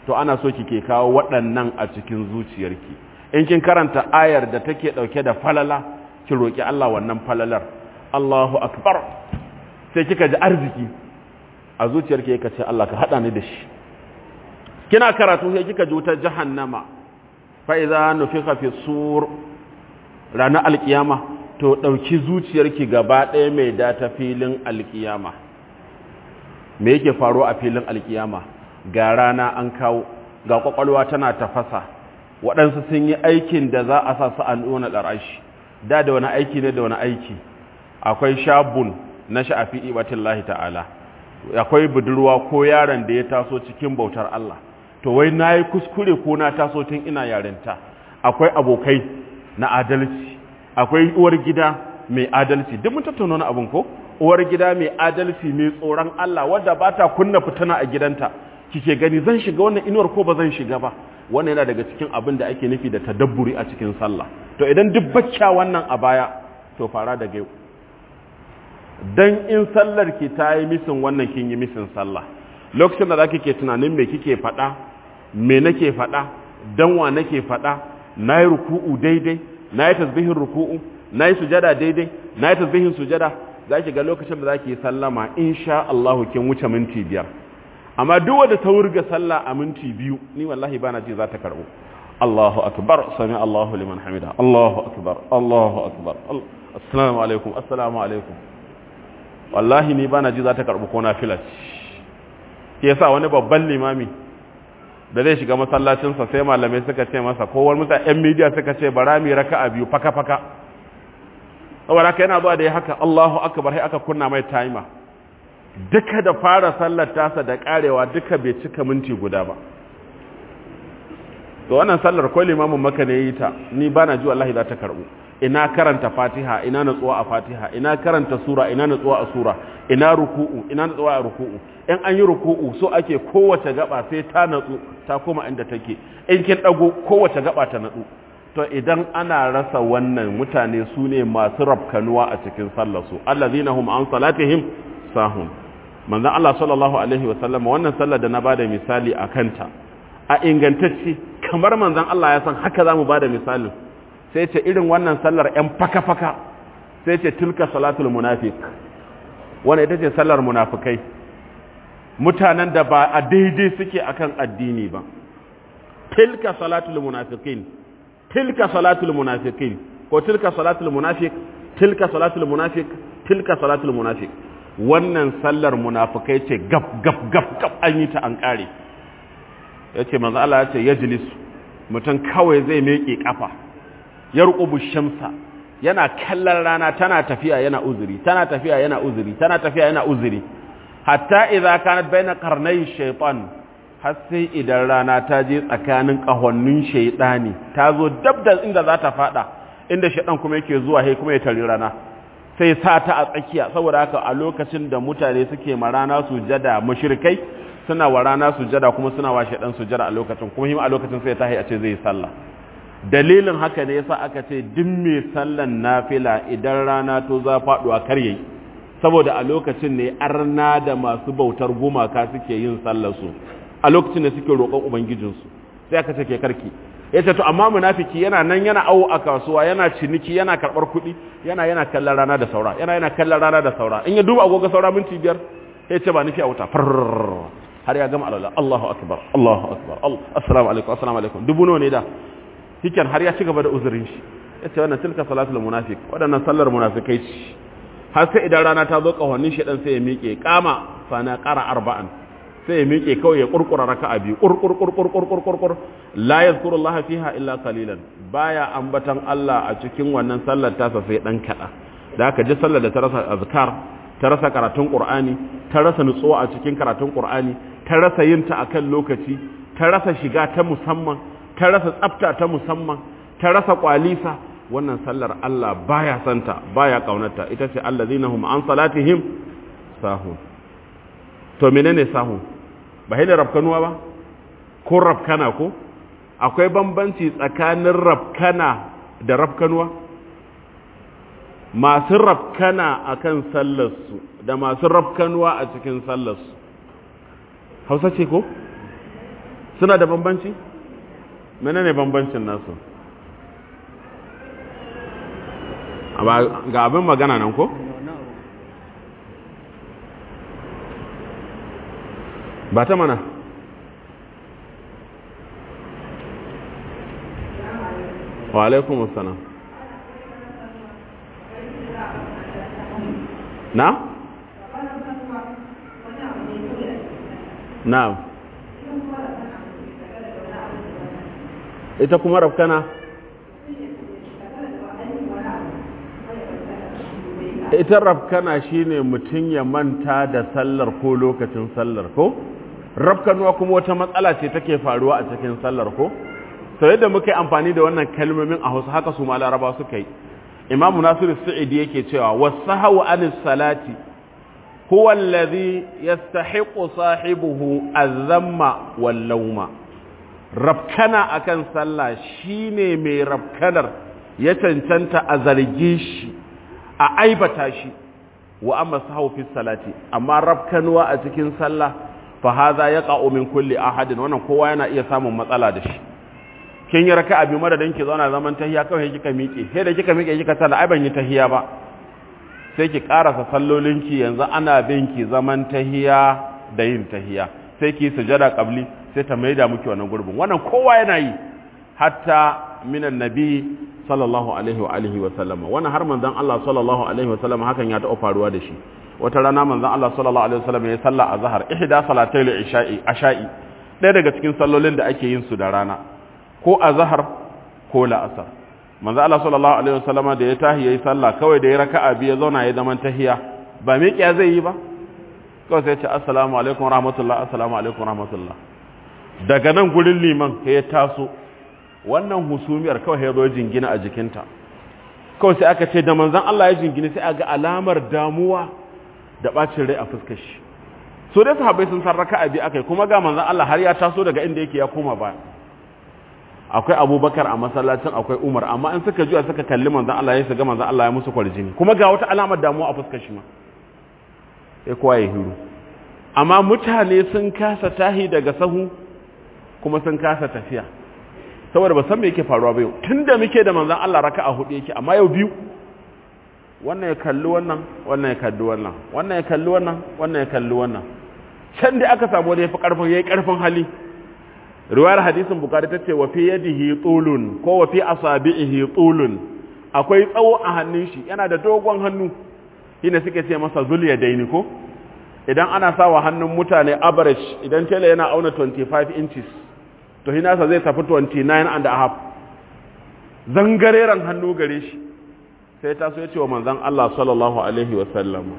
to ana so kike kawo waɗannan a cikin zuciyarki in kin karanta ayar da take ɗauke da falala ki roƙi Allah wannan falalar Allahu akbar sai kika ji arziki a zuciyarki yake ce Allah ka hada ni da shi kina karatu sai kika ji wutar jahannama fa idza nufiqa fi sur ranar alkiyama to dauki zuciyarki gaba ɗaya mai data filin alkiyama me yake faruwa a filin alkiyama ga rana an kawo ga kwakwalwa tana tafasa waɗansu sun yi aikin da za a sa su an ɗona ɗarashi da da wani aiki ne da wani aiki akwai shabun na sha'afi ibatin lahi ta'ala akwai budurwa ko yaron da ya taso cikin bautar Allah to wai na yi kuskure ko na taso tun ina yarinta akwai abokai na adalci akwai uwar gida mai adalci duk mun tattauna wani abin ko uwar gida mai adalci mai tsoron Allah wadda ba ta kunna fitana a gidanta kike gani zan shiga wannan inuwar ko ba zan shiga ba wannan yana daga cikin abin da ake nufi da tadabburi a cikin sallah to idan duk bacca wannan a baya to fara da yau dan in sallar ki ta yi misin wannan kin yi misin sallah lokacin da zaki ke tunanin me kike faɗa me nake faɗa dan wa nake faɗa nayi ruku'u daidai nayi tasbihin ruku'u nayi sujada daidai nayi tasbihin sujada zaki ga lokacin da zaki sallama insha Allah kin wuce minti biyar amma duk wanda ta wurga sallah a minti biyu ni wallahi bana ji za ta karbo Allahu akbar sami Allahu liman hamida Allahu akbar Allahu akbar assalamu alaikum assalamu alaikum wallahi ni bana ji za ta karbi ko na filat ke yasa wani babban limami da zai shiga masallacinsa sai malamai suka ce masa ko wani mutane yan media suka ce bara mi raka'a biyu faka faka saboda haka yana zuwa da ya haka Allahu akbar sai aka kunna mai timer duka da fara sallar tasa da karewa duka bai cika minti guda ba to wannan sallar ko limamin maka ne yi ta ni bana ji wallahi za ta karbu ina karanta fatiha ina natsuwa a fatiha ina karanta sura ina natsuwa a sura ina ruku'u ina natsuwa a ruku'u in an yi ruku'u so ake kowace gaba sai ta natsu ta koma inda take in kin dago kowace gaba ta natsu to idan ana rasa wannan mutane su ne masu rafkanuwa a cikin sallar su allazina hum an salatihim sahun manzon Allah sallallahu alaihi wa sallam wannan sallar da na bada misali a kanta a ingantacce kamar manzon Allah ya san haka zamu bada misalin sai ce irin wannan sallar ‘yan faka-faka sai ce tilka salatul munafik wanda ita ce sallar munafikai mutanen da ba a daidai suke akan addini ba tilka salatul munafikin tilka salatul munafikin ko tilka salatul munafik tilka salatul munafik tilka salatul munafik wannan sallar munafikai ce gab gab gab gab an yi ta an kare yace manzo Allah ya ce yajlisu mutum kawai zai meke kafa ya rukubu shamsa yana kallon rana tana tafiya yana uzuri tana tafiya yana uzuri tana tafiya yana uzuri hatta idza kanat baina qarnay shaytan har sai idan rana ta je tsakanin kahonnin shaytani ta zo dab da inda za ta fada inda shaytan kuma yake zuwa sai kuma ya tari rana sai sa ta a tsakiya saboda haka a lokacin da mutane suke ma rana sujada mushrikai suna wa rana sujada kuma suna wa shaytan sujada a lokacin kuma hima a lokacin sai ta a ce zai sallah dalilin haka ne yasa aka ce duk mai sallan nafila idan rana to za faduwa kar yayi saboda a lokacin ne arna da masu bautar gumaka suke yin sallar su a lokacin ne suke roƙon ubangijin su sai aka ce ke karki yace to amma munafiki yana nan yana awo a kasuwa yana ciniki yana karbar kuɗi yana yana kallon rana da saura yana yana kallon rana da saura in ya duba agogo saura minti biyar sai ce ba nufi a wuta har ya gama alala Allahu akbar Allahu akbar assalamu alaikum assalamu alaikum dubu nawa ne da hikin har ya ci gaba da uzurin shi ya ce wannan tilka salatul munafik waɗannan sallar munafikai ce har sai idan rana ta zo ƙahonin shi ɗan sai ya miƙe ƙama sana ƙara arba'an sai ya miƙe kawai ya ƙurƙura raka a biyu ƙurƙurƙurƙurƙurƙurƙur la yazkuru Allah fiha illa qalilan baya ambatan Allah a cikin wannan sallar tasa sai ɗan kaɗa da aka ji sallar da ta rasa azkar ta rasa karatun Qur'ani ta rasa nutsuwa a cikin karatun Qur'ani ta rasa yin ta akan lokaci ta rasa shiga ta musamman ta rasa tsafta ta musamman ta rasa kwalisa wannan sallar Allah baya santa baya kaunarta ita ce allazina hum an salatihim sahun to menene sahun ba hina rafkanuwa ba ko rafkana ko akwai bambanci tsakanin rafkana da rafkanuwa masu rafkana akan sallarsu da masu rafkanuwa a cikin sallarsu hausa ce ko suna da bambanci menene bambancin nasu ga abin magana nan ko ba ta mana wa alaikum assalam na na ita kuma rafkana ita rafkana shine mutum ya manta da sallar ko lokacin sallar ko rafkanuwa kuma wata matsala ce take faruwa a cikin sallar ko sau yadda muka yi amfani da wannan kalmomin a hausa haka su ma laraba suka yi imamu nasiru sa'idi yake cewa wasu hawa anis salati huwa allazi yastahiqu sahibuhu azamma wal lauma rafkana akan sallah shine mai rafkanar ya cancanta a zarge shi a aibata shi wa amma sahu fi salati amma rafkanuwa a cikin sallah fa hadha yaqa'u min kulli ahadin wannan kowa yana iya samun matsala da shi kin yi raka'a bi madadin ki zauna zaman tahiya kawai kika miƙe sai da kika miƙe kika tsala ai ban yi tahiya ba sai ki karasa sallolinki yanzu ana bin ki zaman tahiya da yin tahiya sai ki sujada qabli sai ta maida miki wannan gurbin wannan kowa yana yi hatta minan nabi sallallahu alaihi wa alihi wa sallama wannan har manzon Allah sallallahu alaihi wa sallama hakan ya taɓa faruwa da shi wata rana manzon Allah sallallahu alaihi wa sallama ya salla azhar ihda salatai isha'i asha'i ɗaya daga cikin sallolin da ake yin su da rana ko azhar ko la'asar manzon Allah sallallahu alaihi wa sallama da ya tahi yayi sallah kawai da ya raka'a biyu ya zauna ya zaman tahiya ba miƙiya zai yi ba kawai sai ya ce assalamu alaikum rahmatullah assalamu alaikum rahmatullah daga nan gurin liman ya taso wannan husumiyar kawai ya zo jingina a jikinta kawai sai aka ce da manzan Allah ya jingina sai aga alamar damuwa da bacin rai a fuskar shi so dai sahabbai sun san raka'a bi akai kuma ga manzan Allah har ya taso daga inda yake ya koma ba akwai Abubakar a masallacin akwai Umar amma in suka juya suka kalli manzan Allah ya shiga manzan Allah ya musu kwarjini kuma ga wata alamar damuwa a fuskar shi ma sai kowa ya hiru amma mutane sun kasa tahi daga sahu kuma sun kasa tafiya saboda ba san me yake faruwa ba yau tunda muke da manzon Allah raka'a hudu yake amma yau biyu wannan ya kalli wannan wannan ya kalli wannan wannan ya kalli wannan wannan ya kalli wannan can da aka samu wani yafi karfin yayi karfin hali riwayar hadisin bukari tace wa fi yadihi tulun ko wa fi asabihi tulun akwai tsawo a hannun shi yana da dogon hannu shine suke ce masa zuliya daini ko idan ana sawa hannun mutane average idan tela yana auna 25 inches to hinasa zai tafi 29 and a half zangareren hannu gare shi sai ta so ya ce wa manzan Allah sallallahu alaihi wasallam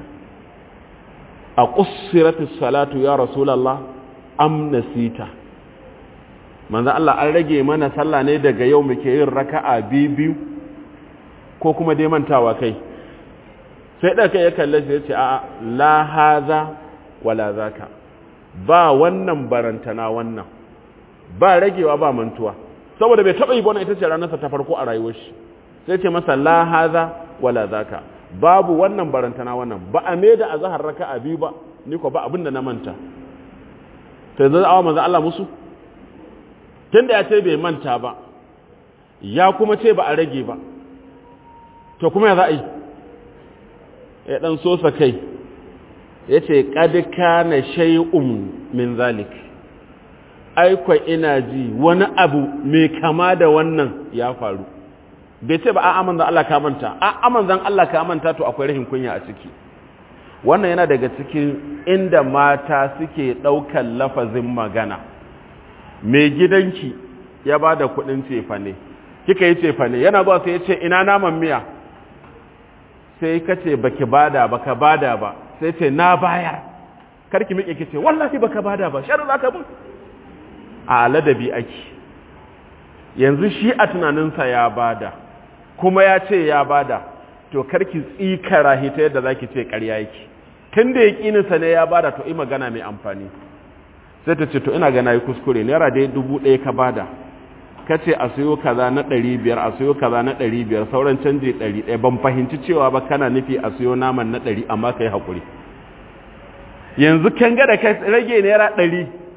a ƙusiratis salatu ya rasulallah am nasita manzan Allah an rage mana sallah ne daga yau muke yin raka'a biyu ko kuma dai mantawa kai sai ɗaka ya kalle shi ya ce a la haza wala zaka ba wannan barantana wannan ba ragewa ba mantuwa saboda bai taba yi bona ita ce ranarsa ta farko a rayuwar shi sai ce masa la haza wala zaka babu wannan barantana wannan ba a me da azhar raka'a biyu ba ni ko ba abinda na manta to yanzu awa manzo Allah musu tunda ya ce bai manta ba ya kuma ce ba a rage ba to kuma ya za a yi ya dan sosa kai ya ce qad kana shay'un min zalik aikwa ina ji wani abu mai kama da wannan ya faru bai ce ba a amanzan Allah ka manta a amanzan Allah ka manta to akwai rahin kunya a ciki wannan yana daga cikin inda mata suke ɗaukar lafazin magana mai gidanki ya ba da kuɗin cefane kika yi cefane yana zuwa sai ya ce ina naman miya sai ka ce baki bada baka bada ba sai ce na bayar karki miƙe ki ce wallahi baka bada ba shar za ka bin a ladabi ake yanzu shi a tunaninsa ya bada kuma ya ce ya bada to karki tsikara hita yadda zaki ce ƙarya yake tun da yaƙininsa ne ya bada to yi magana mai amfani sai ta ce to ina gana yi kuskure naira dai dubu ɗaya ka bada ka ce a sayo kaza na ɗari biyar a sayo kaza na ɗari biyar sauran canji ɗari ɗaya ban fahimci cewa ba kana nufi a sayo naman na ɗari amma ka yi haƙuri yanzu kan ga da ka rage naira ɗari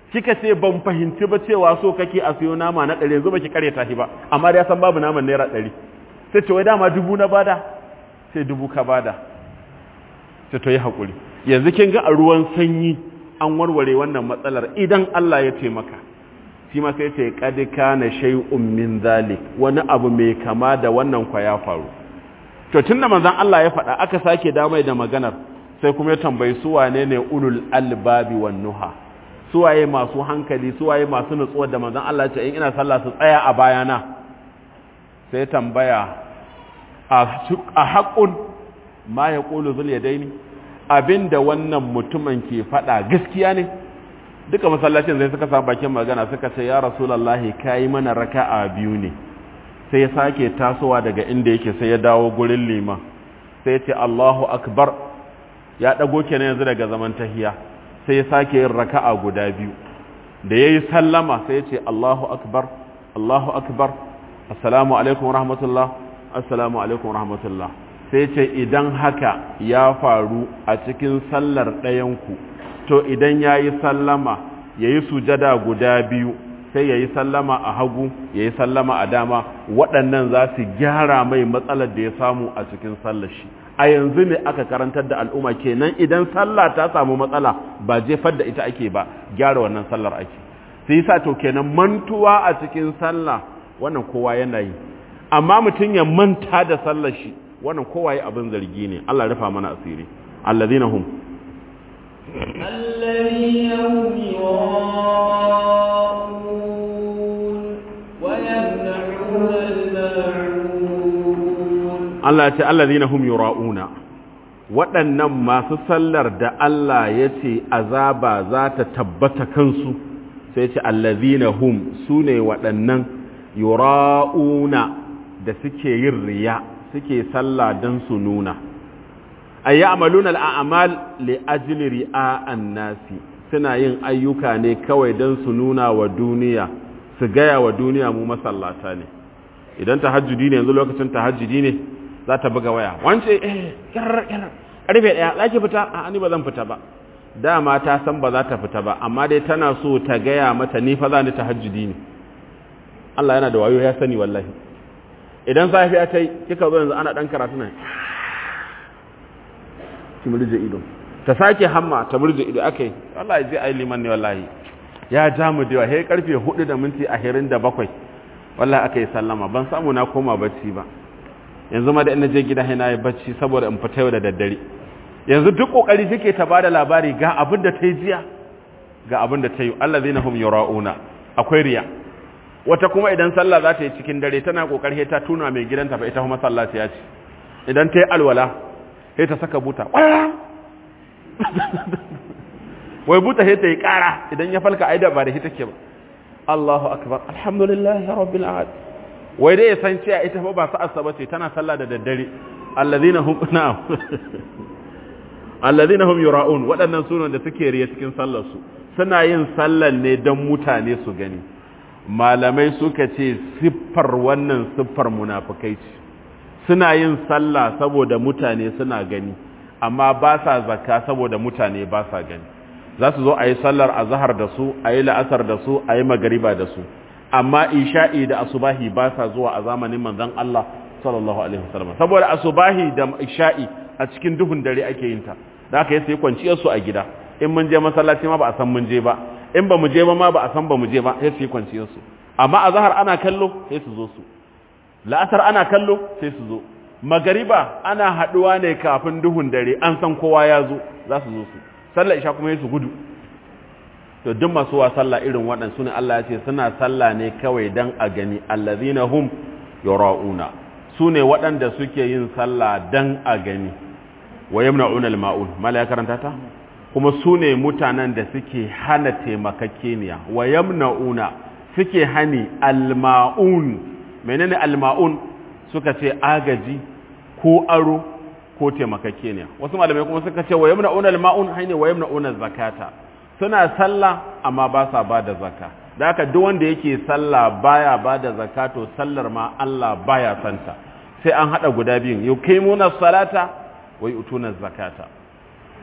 kika ce ban fahimci ba cewa so kake a siyo nama na ɗari yanzu baki kare tashi ba amma da ya san babu naman naira ɗari sai ce wai dama dubu na bada sai dubu ka bada sai to yi haƙuri yanzu kin ga a ruwan sanyi an warware wannan matsalar idan Allah ya taimaka shi ma sai ce qad kana shay'un min zalik wani abu mai kama da wannan kwa ya faru to tunda manzon Allah ya faɗa aka sake damai da maganar sai kuma ya tambayi su wane ne ulul albabi wan nuha su waye masu hankali su waye masu nutsuwa da manzon Allah ya ce in ina sallah su tsaya a bayana sai tambaya a haƙun ma ya ƙulu zul yadaini abinda wannan mutumin ke faɗa gaskiya ne duka masallacin zai suka samu bakin magana suka ce ya rasulallahi kayi mana raka'a biyu ne sai ya sake tasowa daga inda yake sai ya dawo gurin liman sai ya ce Allahu akbar ya dago kenan yanzu daga zaman tahiya sai ya sake yin raka'a guda biyu da yayi sallama sai ya ce Allahu akbar Allahu akbar assalamu alaikum rahmatullah assalamu alaikum rahmatullah sai ce idan haka ya faru a cikin sallar ɗayanku to idan ya yi sallama ya yi sujada guda biyu sai ya yi sallama a hagu ya yi sallama a dama waɗannan za su gyara mai matsalar da ya samu a cikin sallar shi a yanzu ne aka karantar da al'umma kenan idan sallah ta samu matsala ba jefar da ita ake ba gyara wannan sallar ake sai sa to kenan mantuwa a cikin sallah wannan kowa yana yi amma mutum ya manta da sallar shi wannan kowa yi abin zargi ne Allah rufa mana asiri alladhina hum الذين هم يراءون ويمنعون الماعون Allah ya ce alladhina hum yura'una waɗannan masu sallar da Allah ya ce azaba za ta tabbata kansu sai ce alladhina hum sune waɗannan yura'una da suke yin riya suke sallah don su nuna ay ya'maluna al'amal li ajli ri'a'an nasi suna yin ayyuka ne kawai don su nuna wa duniya su gaya wa duniya mu masallata ne idan tahajjudi ne yanzu lokacin tahajjudi ne za ta buga waya wance eh kyar kyar karfe daya za ki fita a ni ba zan fita ba dama ta san ba za ta fita ba amma dai tana so ta gaya mata ni fa za ni tahajjudi ne Allah yana da wayo ya sani wallahi idan safiya ta yi kika zo yanzu ana dan karatu nan ki murje ido ta sake hamma ta murje ido akai wallahi zai ai liman ne wallahi ya ja mu da he karfe 4 da minti 27 wallahi akai sallama ban samu na koma bacci ba yanzu ma da ina je gida na yi bacci saboda in fita yau da daddare yanzu duk kokari take ta bada labari ga abin da ta yi jiya ga abin da ta yi allazina hum yura'una akwai riya wata kuma idan sallah za ta yi cikin dare tana kokari ta tuna mai gidanta fa ita kuma sallah ta ce idan ta yi alwala sai ta saka buta wai buta sai ta yi kara idan ya falka aida ba da ita ke ba Allahu akbar alhamdulillah rabbil alamin wai dai ya san cewa ita fa ba sa'arsa bace tana sallah da daddare alladhina hum na'am alladhina hum yura'un waɗannan sunan da suke riya cikin sallar su suna yin sallan ne don mutane su gani malamai suka ce siffar wannan siffar munafikai ce suna yin sallah saboda mutane suna gani amma ba sa zakka saboda mutane ba sa gani za su zo a yi sallar azhar da su a yi la'asar da su a yi magariba da su amma isha'i da asubahi ba sa zuwa a zamanin manzon Allah sallallahu alaihi wasallam saboda asubahi da isha'i a cikin duhun dare ake yin ta da aka yi sai kwanciyar su a gida in mun je masallaci ma ba a san mun je ba in ba mu je ba ma ba a san ba mu je ba sai su yi kwanciyar su amma a zahar ana kallo sai su zo su la'asar ana kallo sai su zo magariba ana haduwa ne kafin duhun dare an san kowa ya zo za su zo su sallar isha kuma su gudu to duk masu wa sallah irin waɗansu ne Allah ya ce suna sallah ne kawai dan a gani allazina hum yura'una su ne waɗanda suke yin sallah dan a gani wa yamna'una al-ma'un mala ya karanta ta kuma su ne mutanen da suke hana taimakakeniya wa yamna'una suke hani al-ma'un menene al-ma'un suka ce agaji ko aro ko taimakakeniya wasu malamai kuma suka ce wa yamna'una al-ma'un haine wa yamna'una zakata suna sallah amma ba sa ba da zaka da haka duk wanda yake sallah baya ba da zakato sallar ma Allah baya santa sai an hada guda biyun yuqimuna salata wa yutuna zakata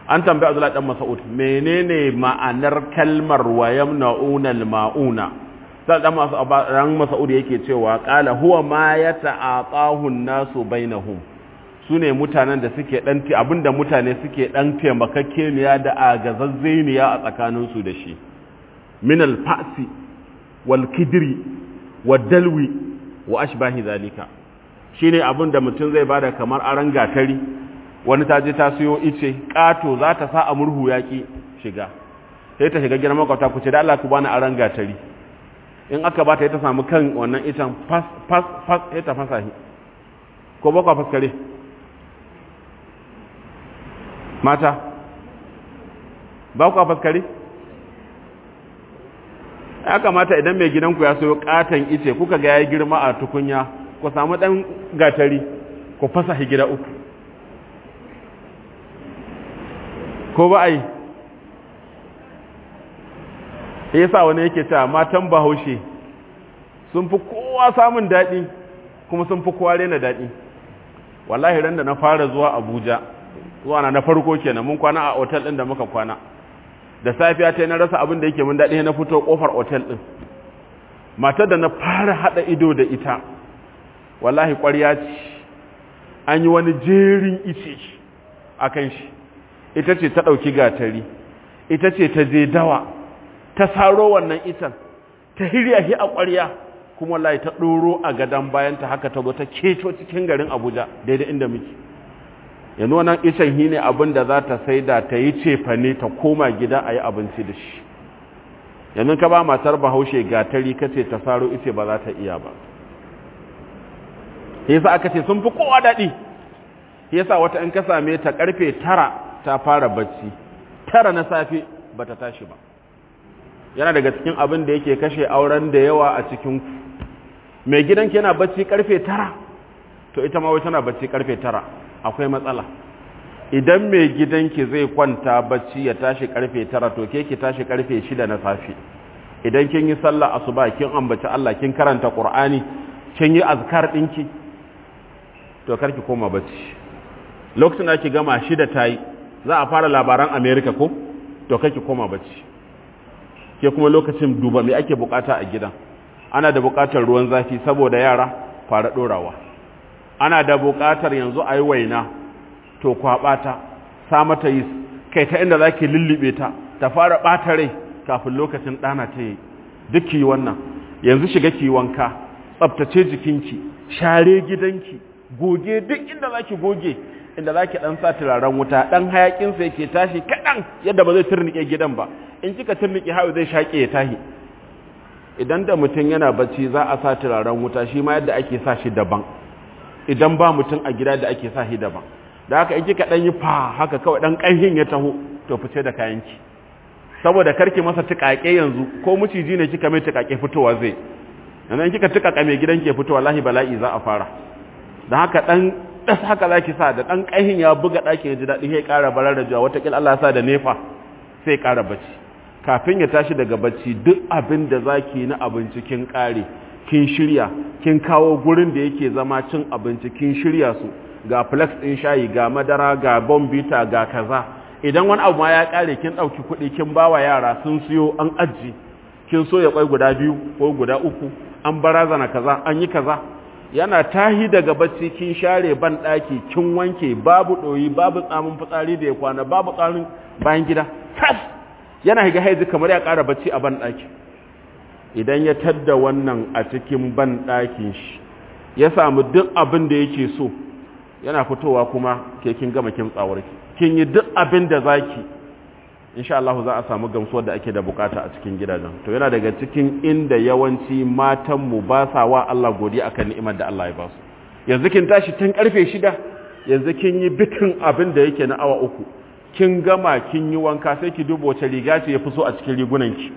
an tambayi Abdullah dan Mas'ud menene ma'anar kalmar wa yamna'una al-ma'una sai dan Mas'ud ran Mas'ud yake cewa qala huwa ma yata'aqahu an-nasu bainahum sune mutanen da suke dan abinda mutane suke dan taimakakeniya da agazazzeniya a tsakanin su da shi min al-fa'si wal kidri wad dalwi wa ashbahi zalika shine abinda mutum zai bada kamar aran gatari wani ta je ta siyo ice ƙato za ta sa a murhu yaƙi shiga sai ta shiga gidan makwata ku ce da Allah ku bani aran gatari in aka ba ta ta samu kan wannan itan fas fas fas sai ta fasa shi ko ba ku faskare mata ba ku faskare ya kamata idan mai gidanku ya siyo ƙaton ice kuka ga ya girma a tukunya ku samu ɗan gatari ku fasa shi gida uku ko ba a yi ya sa wani yake ta matan bahaushe sun fi kowa samun daɗi kuma sun fi kowa rena daɗi wallahi ran da na fara zuwa abuja zuwa na na farko kenan mun kwana a otal ɗin da muka kwana da safiya ta na rasa abin da yake mun daɗi na fito ƙofar otal ɗin matar da na fara haɗa ido da ita wallahi ƙwarya ce an yi wani jerin ice a kan shi ita ce ta ɗauki gatari ita ce ta je dawa ta saro wannan itan ta hirya shi a ƙwarya kuma wallahi ta ɗoro a gadon bayanta haka ta zo ta keto cikin garin abuja daidai inda muke yanzu wannan itan shi ne abin da za ta sai da ta yi cefane ta koma gida a yi abinci da shi yanzu ka ba matar bahaushe gatari ka ce ta saro ice ba za ta iya ba yasa aka ce sun fi kowa daɗi yasa wata in ka same ta karfe tara ta fara bacci tara na safe ba ta tashi ba yana daga cikin abin da yake kashe auren da yawa a cikin ku mai gidanki yana bacci karfe tara to ita ma wai tana bacci karfe tara akwai matsala idan mai gidanki zai kwanta bacci ya tashi karfe tara to ke ki tashi karfe shida na safe idan kin yi sallah asuba kin ambaci Allah kin karanta Qur'ani kin yi azkar dinki to karki koma bacci lokacin da ki gama shida tayi za a fara labaran America ko to kake koma bacci ke kuma lokacin duba me ake bukata a gidan ana da bukatar ruwan zafi saboda yara fara dorawa ana da bukatar yanzu ayi waina to kwaba ta sa mata yi kai ta inda zaki lullube ta ta fara bata rai kafin lokacin dana ta yi duk yi wannan yanzu shiga ki wanka tsaftace jikinki share gidanki goge duk inda zaki goge inda zaki dan sa turaren wuta dan hayakin sa yake tashi kadan yadda ba zai turnike gidan ba in kika turnike hawo zai shake ya tahi idan da mutum yana bacci za a sa turaren wuta shi ma yadda ake sa shi daban idan ba mutum a gida da ake sa shi daban da haka in kika dan yi fa haka kawai dan kanhin ya taho to fice da kayanki saboda karki masa tukake yanzu ko miciji ne kika mai tukake fitowa zai yanzu kika tukaka mai gidan ke fitowa wallahi bala'i za a fara da haka dan das haka zaki sa da dan kanhin ya buga dakin ya ji dadi sai ƙara barar da jawa wata kil Allah ya sa da nefa sai ƙara bacci kafin ya tashi daga bacci duk abin da zaki na abinci kin kare kin shirya kin kawo gurin da yake zama cin abinci kin shirya su ga flex din shayi ga madara ga bombita ga kaza idan wani abu ma ya kare kin dauki kuɗi kin bawa yara sun siyo an aji kin so ya kwai guda biyu ko guda uku an barazana kaza an yi kaza yana tahi daga bacci kin share ban daki kin wanke babu doyi babu tsamin fitsari da ya kwana babu tsarin bayan gida tas yana higa haizi kamar ya ƙara bacci a ban daki idan ya tadda wannan a cikin ban dakin shi ya samu duk abin da yake so yana fitowa kuma ke kin gama kin tsawarki kin yi duk abin da zaki insha Allah za a samu gamsuwar da ake da bukata a cikin gidajen to yana daga cikin inda yawanci matan mu ba sa wa Allah godiya akan ni'imar da Allah ya ba su yanzu kin tashi tun karfe shida yanzu kin yi bitin abin da yake na awa uku kin gama kin yi wanka sai ki duba wace riga ce ya fi so a cikin rigunan ki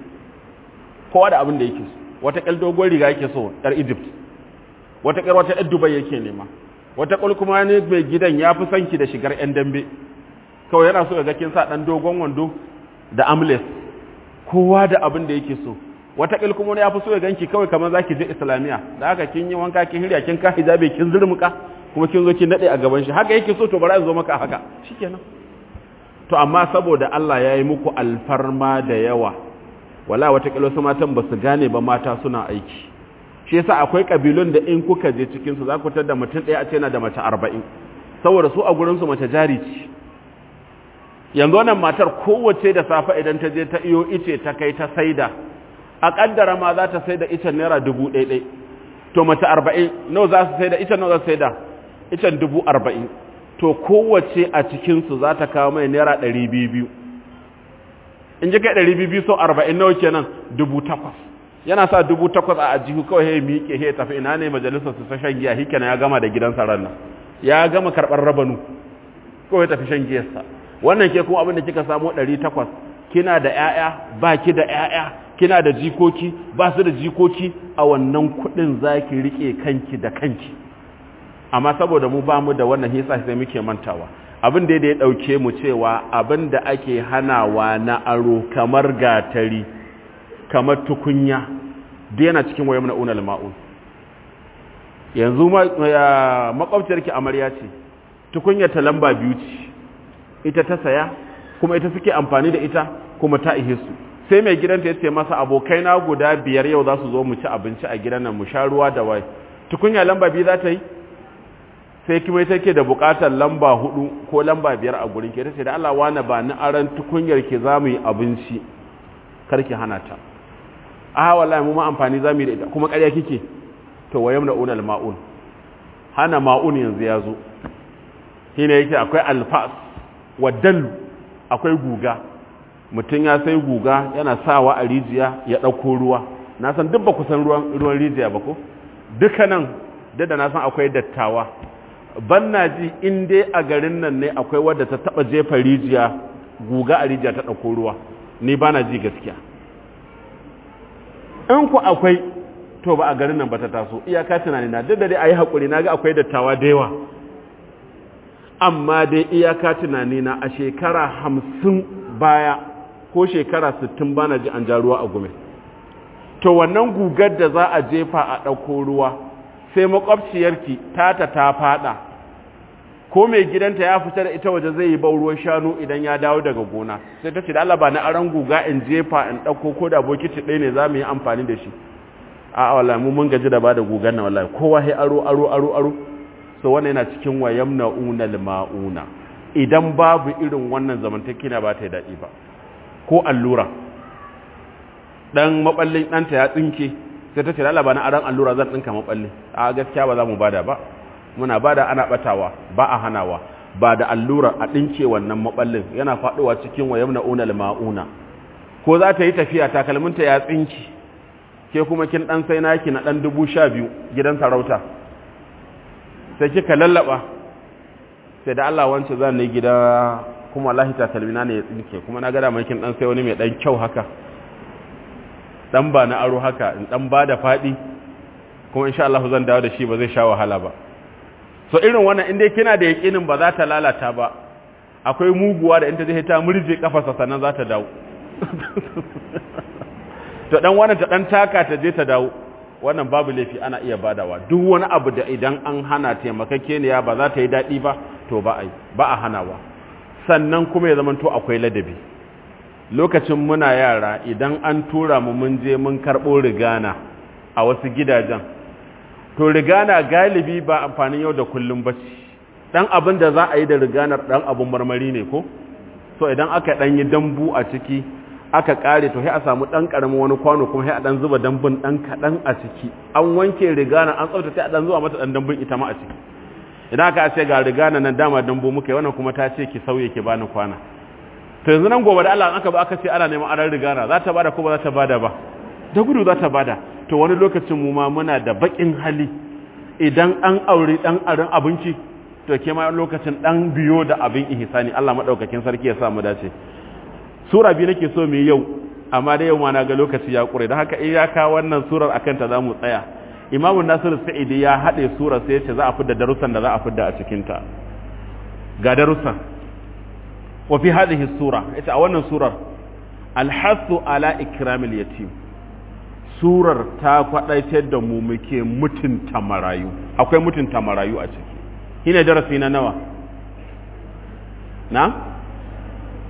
kowa da abin da yake so wata kal dogon riga yake so yar Egypt wata kar wata yar Dubai yake nema wata kul kuma ne mai gidan ya fi sanki da shigar yan dambe kawai yana so ga kin sa dan dogon wando da amles kowa da abin da yake so wata kil kuma ya fi so ya ganki kawai kamar zaki je islamiya da haka kin yi wanka kin hirya kin ka hijabi kin zurmuka kuma kin zo kin dade a gaban shi haka yake so to bari zo maka haka shikenan to amma saboda Allah ya yi muku alfarma da yawa wala watakila su matan ba su gane ba mata suna aiki shi yasa akwai kabilun da in kuka je cikinsu za ku da mutum ɗaya a ce na da mace arba'in saboda su a gurinsu mace jari ce yanzu wannan matar kowace da safe idan ta je ta iyo ice ta kai ta saida a kaddara ma za ta saida icen naira dubu ɗaiɗai to mace arba'in nawa za su saida icen nawa za su saida icen dubu arba'in to kowace a cikinsu za ta kawo mai naira ɗari biyu biyu in ji kai ɗari biyu biyu sau arba'in nawa kenan dubu takwas yana sa dubu takwas a ajihu kawai ya miƙe ya tafi ina ne majalisar su ta shan giya shi ya gama da gidansa ranar ya gama karɓar rabanu kawai tafi shan giyarsa wannan ke kuma abin da kika samu ɗari takwas kina da ‘ya'ya ba ki da ‘ya'ya kina da jikoki ba su da jikoki a wannan kuɗin za ki riƙe kanki da kanki amma saboda mu ba mu da wannan hisa sai muke mantawa abin da ya ɗauke mu cewa abin da ake hanawa na aro kamar gatari kamar tukunya da yana cikin wayan na unal ma'un yanzu makwabciyarki amarya ce tukunyar ta lamba biyu ce ita ta saya kuma ita suke amfani da ita kuma ta ihe su sai mai gidanta ya ce masa abokai na guda biyar yau za su zo mu ci abinci a gidan nan mu sha ruwa da wai tukunya lamba biyu za ta yi sai kuma ita ke da bukatar lamba hudu ko lamba biyar a gurin ke ta ce da Allah wani ba ni aran tukunyar ke za mu yi abinci karki hana ta a wallahi mu ma amfani za mu yi da ita kuma ƙarya kike to wayam da unal ma'un hana ma'un yanzu ya zo shine yake akwai alfas wa dallu akwai guga mutum ya sai guga yana sawa a rijiya ya ɗauko ruwa na san duk ba ku san ruwan rijiya ba ko dukkanan da na san akwai dattawa ban na ji in dai a garin nan ne akwai wadda ta taɓa jefa rijiya guga a rijiya ta ɗauko ruwa ni ba na ji gaskiya in ku akwai to ba a garin nan ba ta taso iyaka tunani na duk da dai a yi haƙuri na ga akwai dattawa da yawa amma dai iyaka tunani na a shekara hamsin baya ko shekara sittin bana ji an ja ruwa a gume to wannan gugar da za a jefa a ɗauko ruwa sai makwabciyarki tata ta fada ko mai gidanta ya fita da ita waje zai yi bau ruwan shanu idan ya dawo daga gona sai ta ce da Allah ba na aran guga in jefa in ɗauko ko da bokiti ɗaya ne za mu yi amfani da shi a wallahi mu mun gaji da ba da gugar na wallahi kowa sai aro aro aro aro so wannan yana cikin wayam na'una ma'una idan babu irin wannan zamantakina ba ta yi daɗi ba ko allura dan maballin ɗanta ya tsinke sai ta ce da ba na aran allura zan ɗinka maballi a gaskiya ba za mu bada ba muna bada ana batawa ba a hanawa ba da allura a ɗinke wannan maballin yana faɗowa cikin wayam na'una ma'una ko za ta yi tafiya takalminta ya tsinki ke kuma kin ɗan sai naki na ɗan dubu sha biyu gidan sarauta sai kika lallaba sai da Allah wance zan ne gida kuma wallahi takalmina ne ya tsinke kuma na gada makin dan sai wani mai dan kyau haka dan ba na aro haka in dan ba da fadi kuma insha Allah zan dawo da shi ba zai sha wahala ba so irin wannan inda kina da yakinin ba za ta lalata ba akwai muguwa da in ta je ta murje kafarsa sannan za ta dawo to dan wannan ta dan taka ta je ta dawo wannan babu laifi ana iya badawa duk wani abu da idan an hana taimakakeniya ba za ta yi daɗi ba to ba a yi ba a hanawa sannan kuma ya zama to akwai ladabi lokacin muna yara idan an tura mu mun je mun karɓo rigana a wasu gidajen to rigana galibi ba amfanin yau da kullum ba ce ɗan abin da za a yi da riganar ɗan abin marmari ne ko so idan aka ɗan yi dambu a ciki aka kare to sai a samu dan karamin wani kwano kuma sai a dan zuba dambun dan kadan a ciki an wanke rigana an tsafta sai a dan zuba mata dan dambun ita ma a ciki idan aka ce ga rigana nan dama dambu muka yi wannan kuma ta ce ki sauye ki bani kwana to yanzu nan gobe da Allah aka ba aka ce ana neman aran rigana za ta bada ko ba za ta bada ba da gudu za ta bada to wani lokacin mu ma muna da bakin hali idan an aure dan aran abinci to ke ma lokacin dan biyo da abin ihsani Allah madaukakin sarki ya sa mu dace sura biyu nake so mu yau amma da yau ma na ga lokaci ya kure da haka iyaka wannan surar akan ta zamu tsaya imamu nasir sa'idi ya haɗe surar sai ya ce za a fidda darussan da za a fidda a cikin ta ga darussan wa fi hadhihi sura ita a wannan surar alhasu ala ikramil yatim surar ta kwadaitar da mu muke mutunta marayu akwai mutunta marayu a ciki shine darasi na nawa na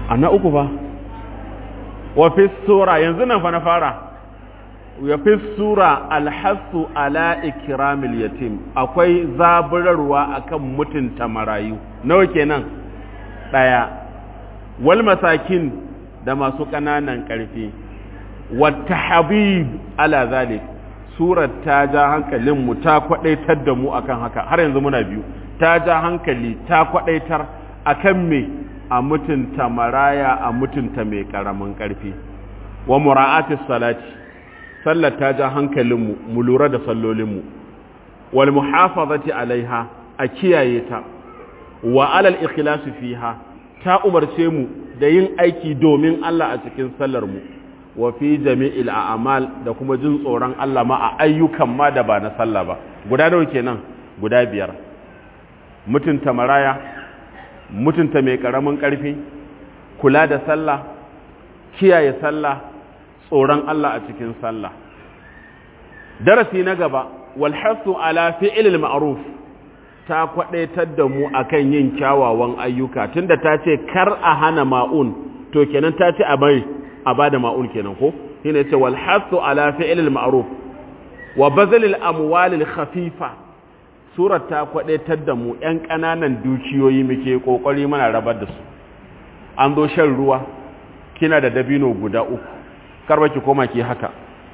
a na uku fa wa fi sura yanzu nan fa na fara ya fi sura alhassu ala ikramil yatim akwai zaburarwa akan mutunta marayu nawa kenan daya wal masakin da masu ƙananan ƙarfi wata habib ala zalik surar ta ja hankalinmu ta kwadaitar da mu akan haka har yanzu muna biyu ta ja hankali ta kwadaitar akan me a mutunta maraya a mutunta mai karamin karfi wa mura'atis salati sallar ta ja hankalinmu mu lura da sallolinmu wal muhafazati alaiha a kiyaye ta wa alal ikhlasi fiha ta umarce mu da yin aiki domin Allah a cikin sallar mu wa fi jami'il a'mal da kuma jin tsoron Allah ma a ayyukan ma da ba na sallah ba guda nawa kenan guda biyar mutunta maraya mutunta mai karamin karfi kula da sallah kiyaye sallah tsoron Allah a cikin sallah darasi na gaba wal hasu ala fi'lil ma'ruf ta kwadaitar da mu akan yin kyawawan ayyuka tunda ta ce kar a hana ma'un to kenan ta ce a bai a bada ma'un kenan ko shine yace wal hasu ala fi'lil ma'ruf wa bazalil amwalil khafifa surar ta kwadaitar da mu yan kananan dukiyoyi muke kokari muna rabar da su an zo shan ruwa kina da dabino guda uku karba ki koma ki haka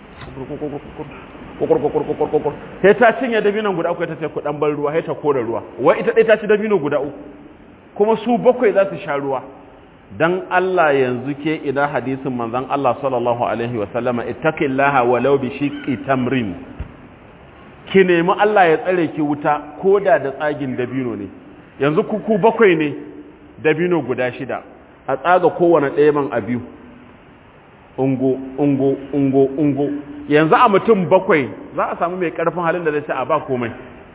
sai ta cinye dabinon guda uku ta ce ku dan bar ruwa sai ta kora ruwa wai ita dai ta ci dabino guda uku kuma su bakwai za su sha ruwa dan Allah yanzu ke idan hadisin manzon Allah sallallahu alaihi wa sallama ittaqillaha walau bi shiqqi tamrin ki nemi Allah ya tsare ki wuta koda da tsagin dabino ne yanzu ku ku bakwai ne dabino guda shida a tsaga kowane ɗaya man a biyu ungo ungo ungo ungo yanzu a mutum bakwai za a samu mai karfin halin da zai ce a ba komai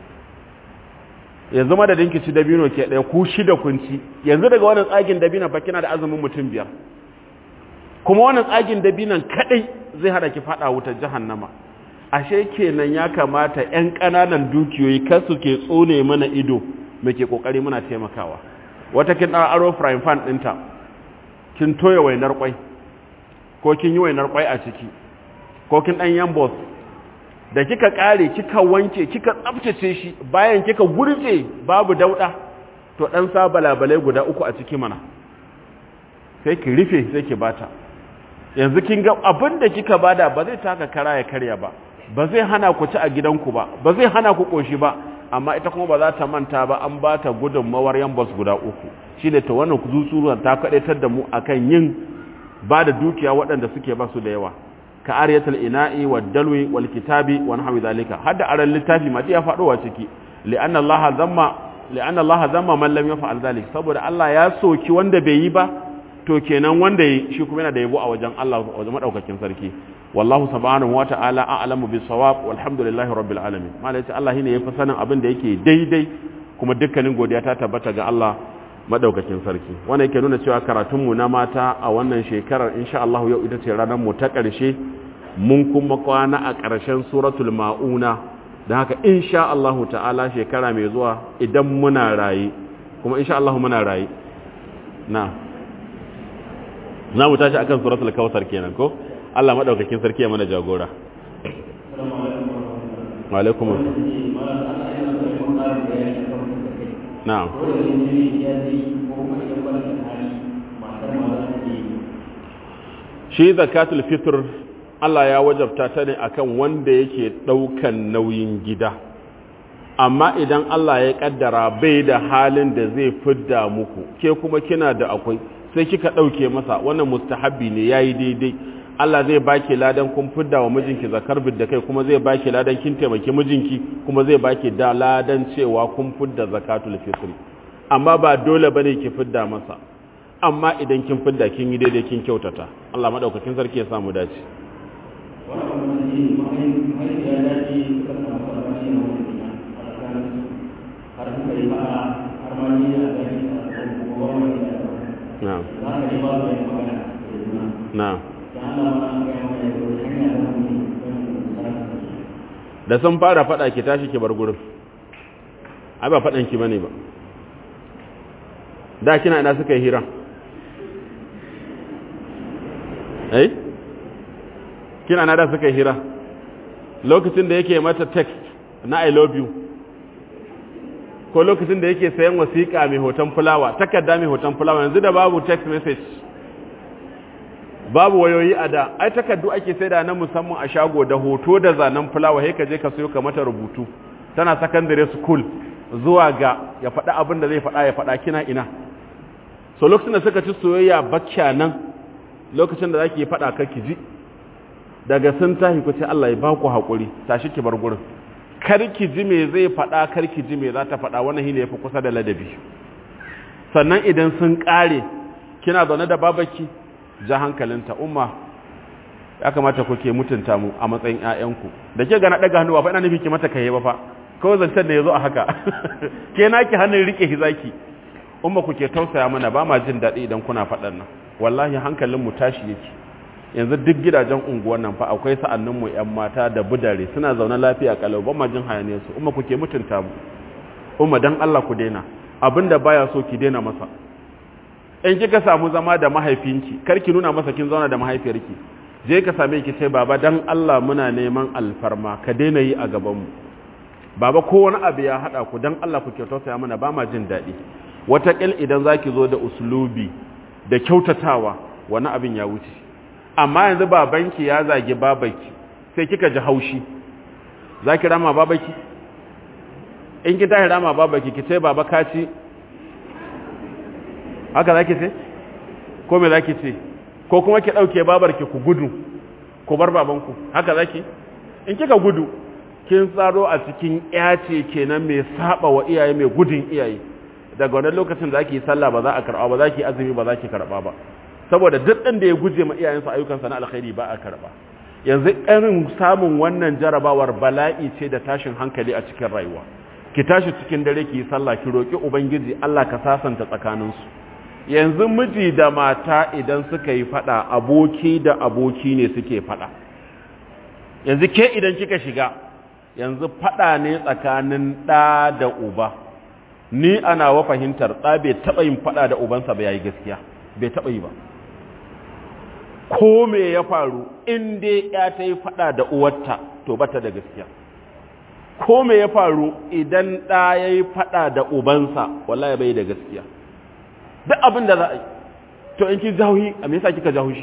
yanzu madadin ki ci dabino ke ɗaya ku shida kun ci yanzu daga wannan tsagin dabino fa kina da azumin mutum biyar kuma wannan tsagin dabinon kadai zai hada ki fada wutar jahannama ashe kenan ya kamata ƴan ƙananan dukiyoyi kar su ke tsone mana ido muke kokari muna taimakawa wata kin ɗan aro frying pan ɗinta kin toya wainar kwai ko kin yi wainar kwai a ciki ko kin dan yambos da kika kare kika wanke kika tsaftace shi bayan kika gurje babu dauda to dan sa balabalai guda uku a ciki mana sai ki rufe sai ki bata yanzu kin ga abinda kika bada ba zai taka kara ya karya ba ba zai hana ku ci a gidanku ba ba zai hana ku koshi ba amma ita kuma ba za ta manta ba an ba ta gudunmawar yambos guda uku shine ta wannan kuzuzuran ta kadaitar da mu akan yin ba da dukiya waɗanda suke ba su da yawa ka ariyatul ina'i wad dalwi wal kitabi wa nahwi zalika hadda aran littafi ma ya faɗo wa ciki li'anna Allah zamma li'anna Allah zamma man lam yaf'al zalik saboda Allah ya soki wanda bai yi ba to kenan wanda yi shi kuma yana da yabo a wajen Allah wajen madaukakin sarki wallahu subhanahu wa ta'ala a'lamu bis sawab walhamdulillahi rabbil alamin malai ce Allah shine yafi sanin abin da yake daidai kuma dukkanin godiya ta tabbata ga Allah madaukakin sarki wannan yake nuna cewa karatunmu na mata a wannan shekarar insha Allah yau ita ce ranar mu ta ƙarshe mun kuma kwana a ƙarshen suratul mauna da haka insha Allah ta'ala shekara mai zuwa idan muna rayi kuma insha Allah muna rayi na za mu tashi akan suratul kawsar kenan ko Allah madaukakin sarki ya mana jagora wa alaikum na'am shi zakatul fitr Allah ya wajabta ta ne akan wanda yake daukan nauyin gida amma idan Allah ya kaddara bai da halin da zai fidda muku ke kuma kina da akwai sai kika dauke masa wannan mustahabbi ne yayi daidai Allah zai baki ladan kun fidda wa mijinki zakar da kai kuma zai baki ladan kin taimaki mijinki kuma zai baki da ladan cewa kun fidda zakatul fitr amma ba dole bane ki fidda masa amma idan kin fidda kin yi daidai kin kyautata Allah madaukakin sarki ya samu dace na'am na'am da sun fara fada ki tashi ki bar gurin ai ba fadan ki bane ba da kina ina suka yi hira eh kina na da suka yi hira lokacin da yake mata text na i love you ko lokacin da yake sayan wasiƙa mai hoton fulawa takarda mai hoton fulawa yanzu da babu text message babu wayoyi a da ai takardu ake saida na musamman a shago da hoto da zanen fulawa sai ka je ka sayo ka mata rubutu tana secondary school zuwa ga ya faɗa abin da zai faɗa ya faɗa kina ina so lokacin da suka ci soyayya bakya nan lokacin da zaki faɗa ka ki ji daga sun tahi ku ce Allah ya ba ku haƙuri tashi ki bar gurin kar ki ji me zai faɗa kar ki ji me za ta faɗa wannan shine yafi kusa da ladabi sannan idan sun ƙare kina zaune da babaki ja hankalinta umma ya kamata ku ke mutunta mu a matsayin ƴaƴanku da ke gana daga hannu ba fa ina nufi ki mata kai ba fa kawai zancen da yazo a haka ke naki hannun rike hizaki umma ku ke tausaya mana ba ma jin daɗi idan kuna faɗan nan wallahi hankalin mu tashi yake yanzu duk gidajen unguwan nan fa akwai sa'annin mu ƴan mata da budare suna zaune lafiya kalau ba ma jin hayaniyar su umma ku ke mutunta mu umma dan Allah ku daina abinda baya so ki daina masa in kika samu zama da mahaifinki kar ki nuna masa kin zauna da mahaifiyarki je ka same ki ce baba dan Allah muna neman alfarma ka daina yi a gaban mu baba ko wani abu ya hada ku dan Allah ku kyautata mana ba ma jin daɗi watakil idan zaki zo da uslubi da kyautatawa wani abin ya wuce amma yanzu babanki ya zagi babaki sai kika ji haushi zaki rama babaki in ki tashi rama babaki ki ce baba ka ci haka zaki ce ko me zaki ce ko kuma ki dauke babarki ku gudu ku bar babanku haka zaki in kika gudu kin tsaro a cikin yace kenan mai saba wa iyaye mai gudun iyaye daga wannan lokacin da zaki sallah ba za a karba ba zaki azumi ba zaki karba ba saboda duk ɗan da ya guje ma iyayensa ayyukansa na alkhairi ba a karba yanzu irin samun wannan jarabawar bala'i ce da tashin hankali a cikin rayuwa ki tashi cikin dare ki yi sallah ki roki ubangiji Allah ka sasanta tsakaninsu yanzu miji da mata idan suka yi fada aboki da aboki ne suke fada yanzu ke idan kika shiga yanzu fada ne tsakanin ɗa da uba ni ana wa fahimtar ɗa bai taɓa yin fada da ubansa ba yayi gaskiya bai taɓa yi ba ko me ya faru in dai ya ta yi fada da uwarta to bata da gaskiya ko me ya faru idan ɗa ya yi fada da ubansa wallahi bai da gaskiya duk abin da za a yi to in ki jahuhi a me yasa kika jahushi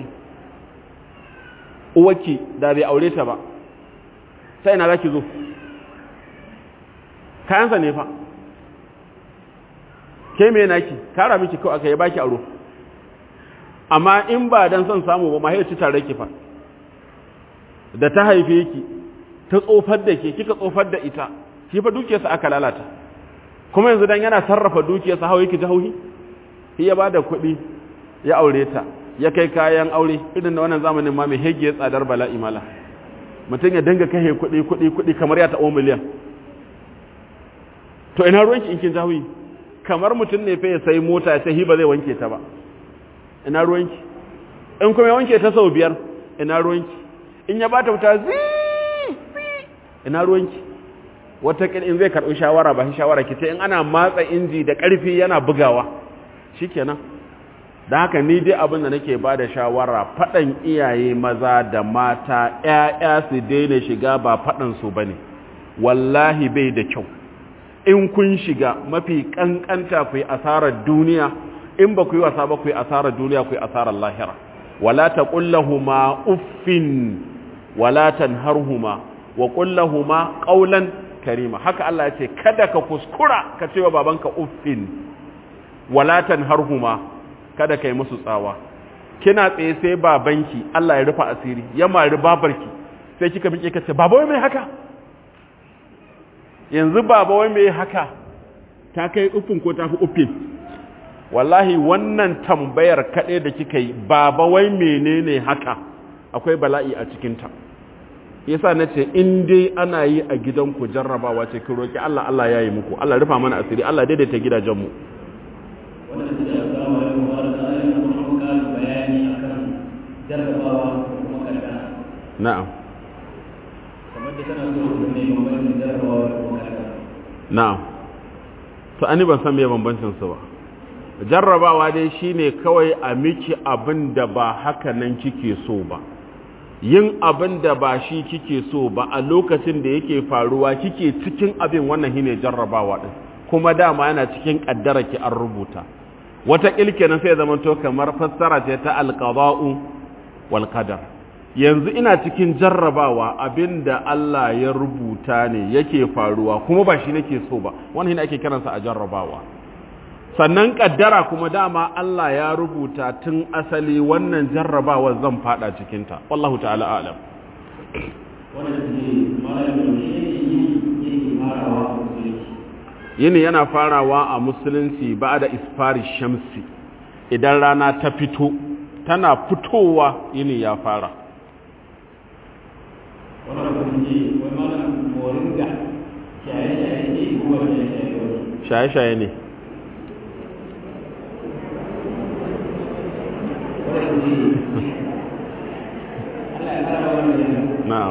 uwarki da bai aure ta ba sai ina za ki zo kayansa ne fa ke me naki kara miki kawai aka yi baki aro amma in ba dan son samu ba mahaici tare ki fa da ta haife ki ta tsofar da ke kika tsofar da ita ki fa dukiyarsa aka lalata kuma yanzu dan yana sarrafa dukiyarsa hawa yake jahauhi shi ya bada kuɗi ya aure ta ya kai kayan aure irin da wannan zamanin ma mai hege tsadar bala'i mala mutum ya dinga kashe kuɗi kuɗi kuɗi kamar ya taɓo miliyan to ina ruwanki in kin jahauhi kamar mutum ne fa ya sai mota ya sai ba zai wanke ta ba ina ruwanki in kuma ya wanke ta sau biyar ina ruwanki in ya bata wuta zi ina ruwanki wataƙil in zai karɓi shawara ba shi shawara ki ce in ana matsa inji da ƙarfi yana bugawa shikenan da haka ni dai abin da nake ba da shawara faɗan iyaye maza da mata ‘ya'ya su daina shiga ba faɗansu ba ne wallahi bai da kyau in kun shiga mafi ƙanƙanta ku yi asarar duniya in ba ku yi wasa ba ku yi asarar duniya ku yi asarar lahira wala ta ƙullahuma uffin wala tanharhuma wa ƙullahuma ƙaulan karima haka Allah ya ce kada ka kuskura ka ce wa babanka uffin wala tanharhuma kada kai musu tsawa kina tsaye sai babanki Allah ya rufa asiri ya mari babarki sai kika miƙe ka ce baba wai mai haka yanzu baba wai mai haka ta kai uffin ko ta fi uffin wallahi wannan tambayar kaɗai da kika yi baba wai menene haka akwai bala'i a cikinta yasa na ce in dai ana yi a gidanku jarrabawa ce ki roki Allah Allah ya yi muku Allah rufa mana asiri Allah daidaita gidajenmu wannan da ya samu da kuma da ayyukan da kuma ƙarin bayani akan jarrabawa da kuma kaddara na'am kamar da tana so su ne bambancin jarrabawa da kuma kaddara na'am to ani ban san me bambancin su ba jarrabawa dai shine kawai a miki abin da ba haka nan kike so ba yin abin da ba shi kike so ba a lokacin da yake faruwa kike cikin abin wannan shine jarrabawa din kuma dama yana cikin kaddara ki an rubuta wata kilkenan sai zama to kamar fassara ce ta alqada'u wal qadar yanzu ina cikin jarrabawa abinda Allah ya rubuta ne yake faruwa kuma ba shi nake so ba wannan shine ake kiransa a jarrabawa sannan kaddara kuma dama Allah ya rubuta tun asali wannan jarrabawa zan fada cikin ta wallahu ta'ala a'lam wannan shi malamin shi ne yake farawa yini yana farawa a musulunci ba da isfari shamsi idan rana ta fito tana fitowa yini ya fara shaye-shaye ne na'am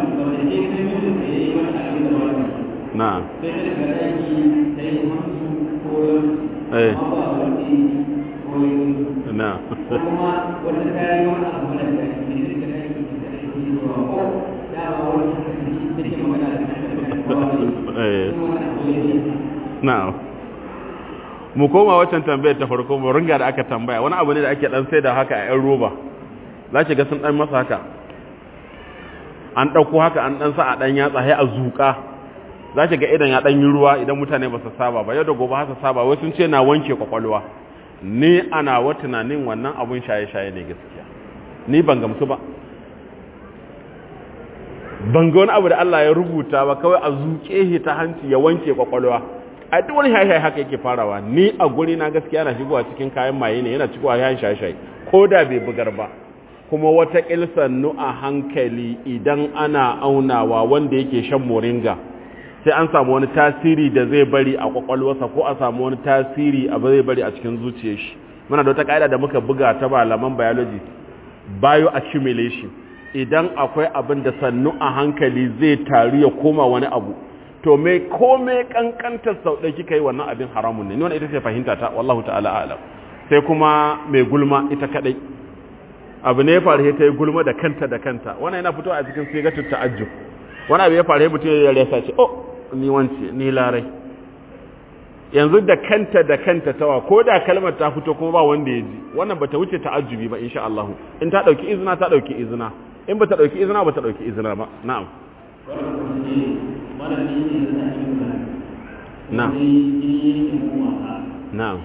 na'am eh na'am na'am mu koma waccan tambayar ta farko mu ringa da aka tambaya wani abu ne da ake dan sai da haka a yan roba za ki ga sun dan masa haka an ɗauko haka an dan sa a dan yatsa sai a zuƙa za ki ga idan ya dan yi ruwa idan mutane ba su saba ba yau da gobe haka saba wai sun ce na wanke kwakwalwa ni ana wa tunanin wannan abun shaye-shaye ne gaskiya ni ban gamsu ba ban ga wani abu da Allah ya rubuta ba kawai a zuƙe shi ta hanci ya wanke kwakwalwa a duk wani shaye haka yake farawa ni a guri na gaskiya na shigowa cikin kayan maye ne yana cikin yayin shaye-shaye ko da bai bugar ba kuma wata sannu a hankali idan ana aunawa wanda yake shan moringa sai an samu wani tasiri da zai bari a kwakwalwarsa ko a samu wani tasiri a zai bari a cikin zuciyar shi muna da wata ka'ida da muka buga ta malaman biology bioaccumulation idan akwai abin da sannu a hankali zai taru ya koma wani abu to me ko me kankantar sau ɗaya kika yi wannan abin haramun ne ni wannan ita ce fahimta ta wallahu ta'ala a'lam sai kuma mai gulma ita kadai abu ne ya faru ta yi gulma da kanta da kanta wannan yana fitowa a cikin sigatu ta'ajjub wani abu ya faru ya mutum ya rasa ce oh ni wance ni larai yanzu da kanta da kanta tawa ko da kalmar ta fito kuma ba wanda ya ji wannan bata wuce ta'ajjubi ba insha Allah in ta dauki izina ta dauki izina in bata dauki izina bata dauki izina ba na'am na'am na'am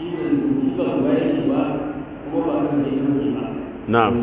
na'am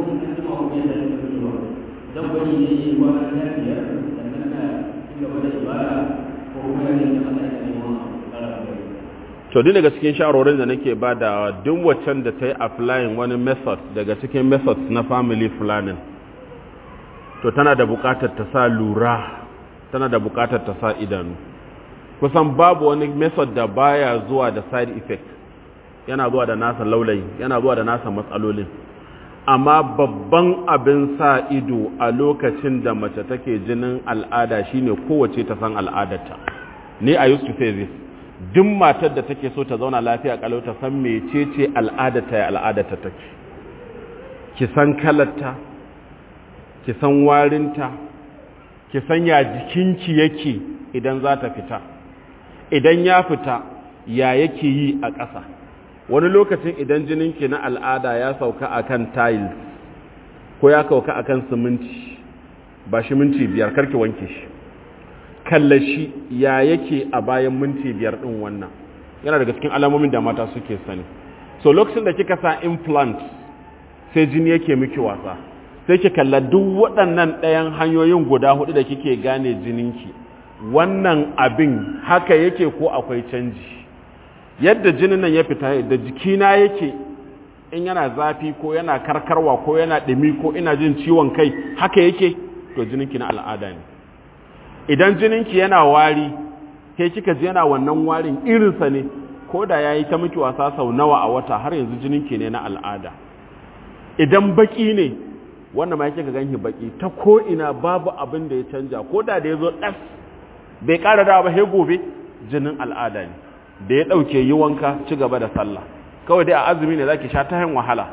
dan bari ne yi wa na biyar sannan na ci gaba da ibada ko kuma ne da Allah ya yi to duk daga cikin shawarorin da nake ba da duk waccan da ta yi applying wani method daga cikin methods na family planning to tana da bukatar ta sa lura tana da bukatar ta sa idanu kusan babu wani method da baya zuwa da side effect yana zuwa da nasa laulayi yana zuwa da nasa matsalolin amma babban abin sa ido a lokacin da mace take jinin al'ada shine kowace ta san al'adarta ni i used to say this duk matar da take so ta zauna lafiya kalau ta san mecece al'adarta ya al'adarta take ki san kalarta ki san warinta ki san ya jikinki yake idan za ta fita idan ya fita ya yake yi a ƙasa wani lokacin idan jininki na al'ada ya sauka akan tiles ko ya sauka akan siminti ba shi minti biyar karki wanke shi kallashi ya yake a bayan minti biyar ɗin wannan yana daga cikin alamomin da mata suke sani so lokacin da kika sa implant sai jini yake miki wasa sai ki kalla duk waɗannan ɗayan hanyoyin guda hudu da kike gane jininki wannan abin haka yake ko akwai canji yadda jinin nan ya fita da jikina yake in yana zafi ko yana karkarwa ko yana ɗumi ko ina jin ciwon kai haka yake to jininki na al'ada ne idan jininki yana wari ke kika ji yana wannan warin irinsa ne ko da ya yi ta miki wasa sau nawa a wata har yanzu jininki ne na al'ada idan baki ne wannan ma yake ga ganki baki ta ko ina babu abin da ya canja ko da da ya zo ɗas bai ƙara dawa ba sai gobe jinin al'ada ne da ya ɗauke yi wanka ci gaba da sallah kawai dai a azumi ne zaki sha ta hin wahala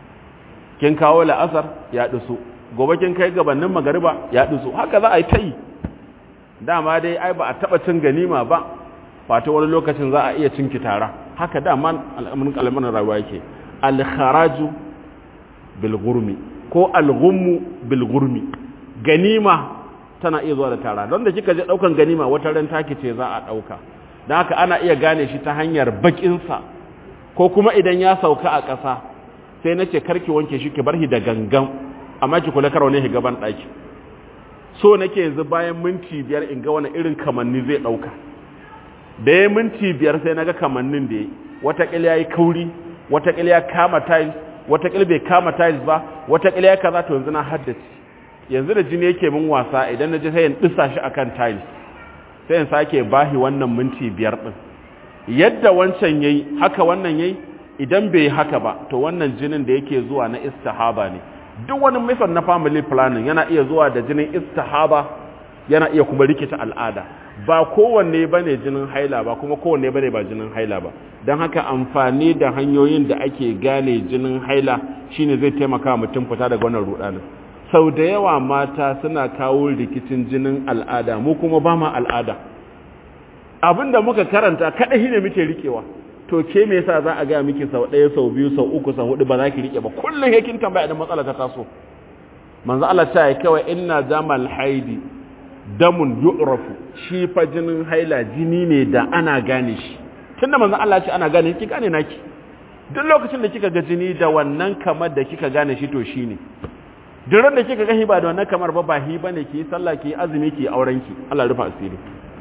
kin kawo la'asar ya dusu gobe kin kai gabanin magariba ya dusu haka za a yi ta yi dama dai ai ba a taba cin ganima ba fata wani lokacin za a iya cin kitara haka dama al'amuran kalmanin rayuwa yake al-kharaju bil gurmi ko al-ghummu bil gurmi ganima tana iya zuwa da tara don da kika je daukan ganima wata ran taki ce za a dauka dan haka ana iya gane shi ta hanyar bakin sa ko kuma idan ya sauka a ƙasa sai nace karki wanke shi ki bar shi da gangan amma ki kula kar wani gaban daki so nake yanzu bayan minti biyar in ga wani irin kamanni zai dauka da ya minti biyar sai naga kamannin da ya watakila ya yi kauri watakila ya kama tiles watakila bai kama tiles ba watakila ya kaza to yanzu na haddace yanzu da jini yake min wasa idan na ji sai in disa shi akan tiles sai in sake bahi wannan minti biyar din yadda wancan yayi haka wannan yayi idan bai haka ba to wannan jinin da yake zuwa na istihaba ne duk wani method na family planning yana iya zuwa da jinin istihaba yana iya kuma rikita al'ada ba kowanne bane jinin haila ba kuma kowanne bane ba jinin haila ba don haka amfani da hanyoyin da ake gane jinin haila shine zai taimaka mutum fita daga wannan rudanin sau da yawa mata suna kawo rikicin jinin al'ada mu kuma ba ma al'ada abinda muka karanta kaɗai ne muke rikewa to ke me yasa za a ga miki sau ɗaya sau biyu sau uku sau hudu ba za ki rike ba kullum yakin tambaya idan matsala ta taso manzo Allah ta yi kawai inna jamal haidi damun yu'rafu shi fa jinin haila jini ne da ana gane shi tunda manzo Allah ce ana gane ki gane naki duk lokacin da kika ga jini da wannan kamar da kika gane shi to shine duk ran da kika ga hiba da wannan kamar ba ba hi bane ki sallah ki azumi ki auren ki Allah rufa asiri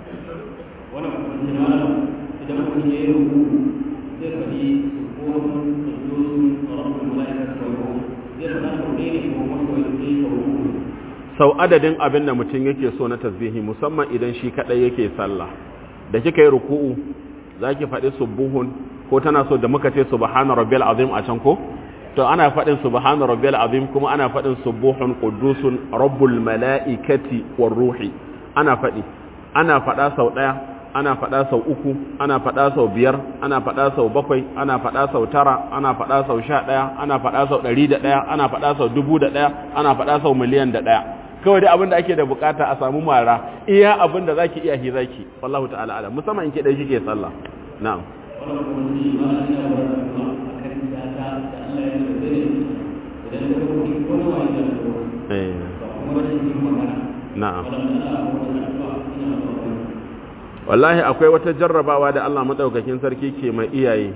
wannan kuma idan mutum ya yi ruku zai faɗi subhanun qudusun rabbul malaikati wa ruh zai faɗa sau ɗaya ne ko kuma sau ɗaya sau uku sau adadin abin da mutum yake so na tasbihi musamman idan shi kadai yake sallah da kika yi ruku'u zaki faɗi subuhun ko tana so da muka ce subhana rabbiyal azim a can ko to ana faɗin subhana rabbiyal azim kuma ana faɗin subuhun qudusun rabbul malaikati war ruhi ana faɗi ana faɗa sau ɗaya ana faɗa sau uku ana faɗa sau biyar ana faɗa sau bakwai ana faɗa sau tara ana faɗa sau sha ɗaya ana faɗa sau ɗari da ɗaya ana faɗa sau dubu da ɗaya ana faɗa sau miliyan da ɗaya kawai dai abin da ake da bukata a samu mara iya abin da zaki iya hi zaki wallahu ta'ala ala musamman in ke dai kike sallah na'am wannan kuma shi ma ana iya wa kuma akan siyasa da Allah ya yi da idan ka kuma ko na wani da ko eh ba kuma rashin yin magana na'am wannan Allah ko da addu'a ina ba wallahi akwai wata jarrabawa da Allah madaukakin sarki ke mai iyaye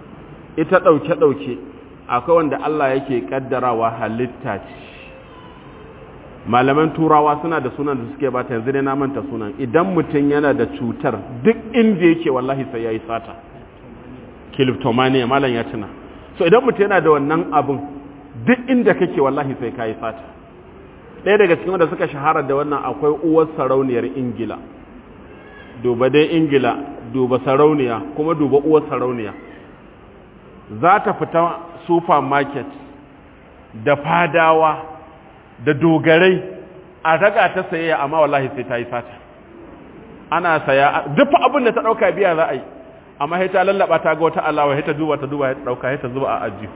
ita dauke dauke akwai wanda Allah yake kaddarawa halitta ce malaman turawa suna da sunan da suke bata yanzu ne na manta sunan idan mutum yana da cutar duk inda yake wallahi sai yayi sata kleptomania malam ya tuna so idan mutum yana da wannan abun duk inda kake wallahi sai kai sata ɗaya daga cikin wanda suka shahara da wannan akwai uwar sarauniyar ingila duba dai ingila duba sarauniya kuma duba uwar sarauniya za ta fita supermarket da fadawa da dogarai a raga ta sayayya amma wallahi sai ta yi sata ana saya duk abin da ta dauka biya za a yi amma sai ta lallaba ta ga wata alawa sai ta duba ta duba ta dauka sai ta zuba a ajiyu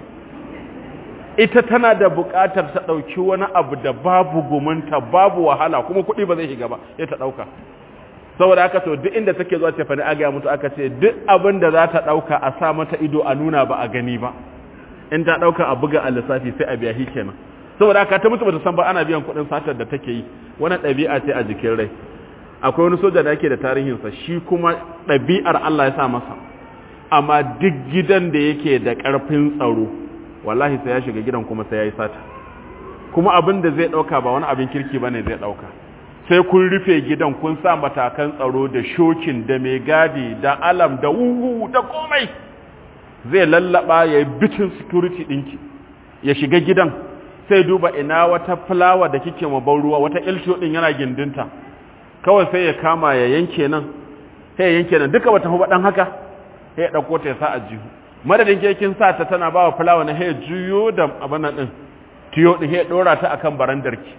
ita tana da buƙatar ta dauki wani abu da babu gumunta babu wahala kuma kuɗi ba zai shiga ba sai ta dauka saboda haka to duk inda take zuwa ce fa ni aga mutu aka ce duk abin da za ta dauka a sa mata ido a nuna ba a gani ba in ta dauka a buga a lissafi sai a biya shi kenan saboda haka ta mutu bata san ba ana biyan kuɗin satar da take yi wannan ɗabi'a ce a jikin rai akwai wani soja da yake da tarihinsa shi kuma ɗabi'ar Allah ya sa masa amma duk gidan da yake da ƙarfin tsaro wallahi sai ya shiga gidan kuma sai ya yi sata kuma abin da zai ɗauka ba wani abin kirki ba ne zai ɗauka sai kun rufe gidan kun sa matakan tsaro da shokin da mai gadi da alam da wuhu da komai zai lallaba ya yi bitin security ɗinki ya shiga gidan sai duba ina wata fulawa da kike maban ruwa wata ilto ɗin yana gindinta kawai sai ya kama ya yanke nan sai ya yanke nan duka wata huba ɗan haka sai ya ɗauko ta ya sa a jihu madadin kekin sa ta tana ba wa fulawa na ya juyo da abin nan ɗin tiyo ɗin ya ɗora ta akan barandarki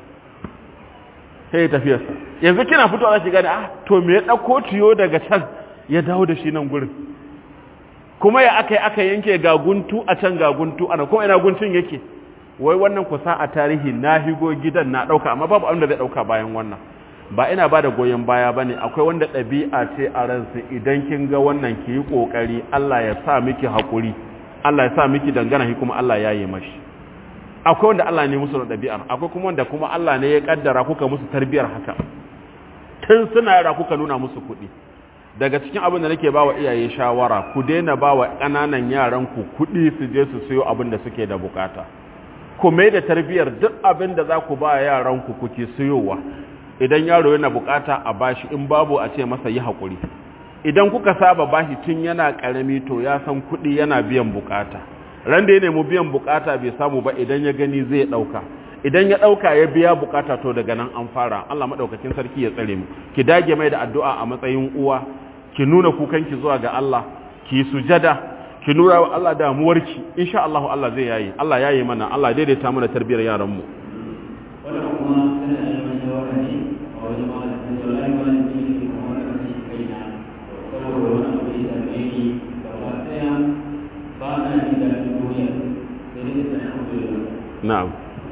sai ya tafiyarsa yanzu kina fitowa za ki gane ah to me ya ɗauko tiyo daga can ya dawo da shi nan gurin kuma ya aka yi aka yanke ga guntu a can ga guntu ana kuma ina guntun yake wai wannan kusa a tarihi na higo gidan na ɗauka amma babu abin da zai ɗauka bayan wannan ba ina ba da goyon baya ba ne akwai wanda ɗabi'a ce a ransu idan kin ga wannan ki yi ƙoƙari Allah ya sa miki haƙuri Allah ya sa miki dangana shi kuma Allah ya yi mashi akwai wanda Allah ne musu da ɗabi'ar akwai kuma wanda kuma Allah ne ya kaddara kuka musu tarbiyar haka tun suna yara kuka nuna musu kuɗi daga cikin abin da nake bawa iyaye shawara ku daina bawa ƙananan yaran ku kuɗi su je su siyo abin da suke da bukata ku mai da tarbiyar duk abin da za ku ba yaran ku kuke siyowa idan yaro yana bukata a bashi in babu a ce masa yi haƙuri idan kuka saba bashi tun yana ƙarami to ya san kuɗi yana biyan bukata ran da ya nemi biyan bukata bai samu ba idan ya gani zai ɗauka idan ya ɗauka ya biya bukata to daga nan an fara Allah maɗaukakin sarki ya tsare mu ki dage mai da addu'a a matsayin uwa ki nuna kukanki zuwa ga Allah ki sujada ki nuna wa Allah damuwarki insha Allah Allah zai yayi Allah yayi mana Allah daidaita mana tarbiyar yaran mu wannan kuma tana da yawan shawara ne a wajen malamin da wallahi malamin ne ke kuma wani kashi kaina saboda wani abu ya same ni gaba daya ba na jin daɗin duniya sai dai da alhamdulillah na'am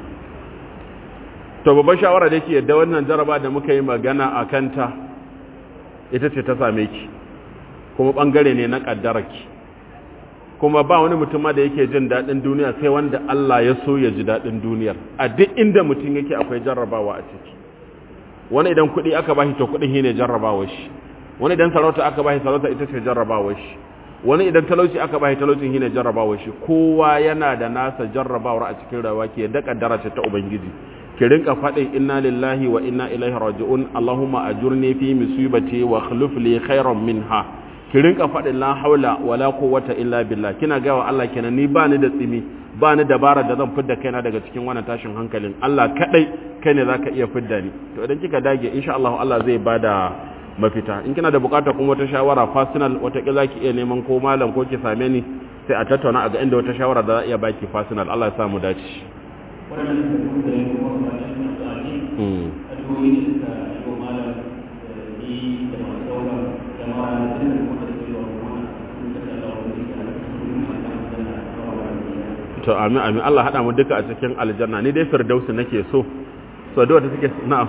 to babban shawara da yake yadda wannan jaraba da muka yi magana a kanta ita ce ta same ki kuma bangare ne na kaddararki kuma ba wani mutum da yake jin daɗin duniya sai wanda Allah ya so ya ji daɗin duniyar a duk inda mutum yake akwai jarrabawa a ciki wani idan kuɗi aka bashi to kuɗin shine jarrabawa shi wani idan sarauta aka bashi sarauta ita ce jarrabawa shi wani idan talauci aka bashi talaucin shine jarrabawa shi kowa yana da nasa jarrabawar a cikin rayuwa ke da kaddara ce ta ubangiji ki rinka faɗin inna lillahi wa inna ilaihi raji'un allahumma ajurni fi musibati wa akhlif li khairan minha ki rinka faɗin la haula wala quwwata illa billah kina ga wa Allah kenan ni ba ni da tsimi ba ni dabara da zan fidda kaina daga cikin wannan tashin hankalin Allah kadai kai ne zaka iya fidda ni to idan kika dage insha Allah Allah zai bada mafita in kina da bukata kuma wata shawara personal wata kila ki iya neman ko malam ko ki same ni sai a tattauna a ga inda wata shawara da za a iya baki personal Allah ya sa mu dace waɗannan da kuma da kuma ba da shi masu aji addu'o'i da suka yi wa malam da ni da masu sauran jama'a da duka kuma da suke wa kuma sun ka tsalla wa wani da aka kuma masu aljanna a kawo wa wani to amin amin Allah hada mu duka a cikin aljanna ni dai firdausi nake so so da wata take na'am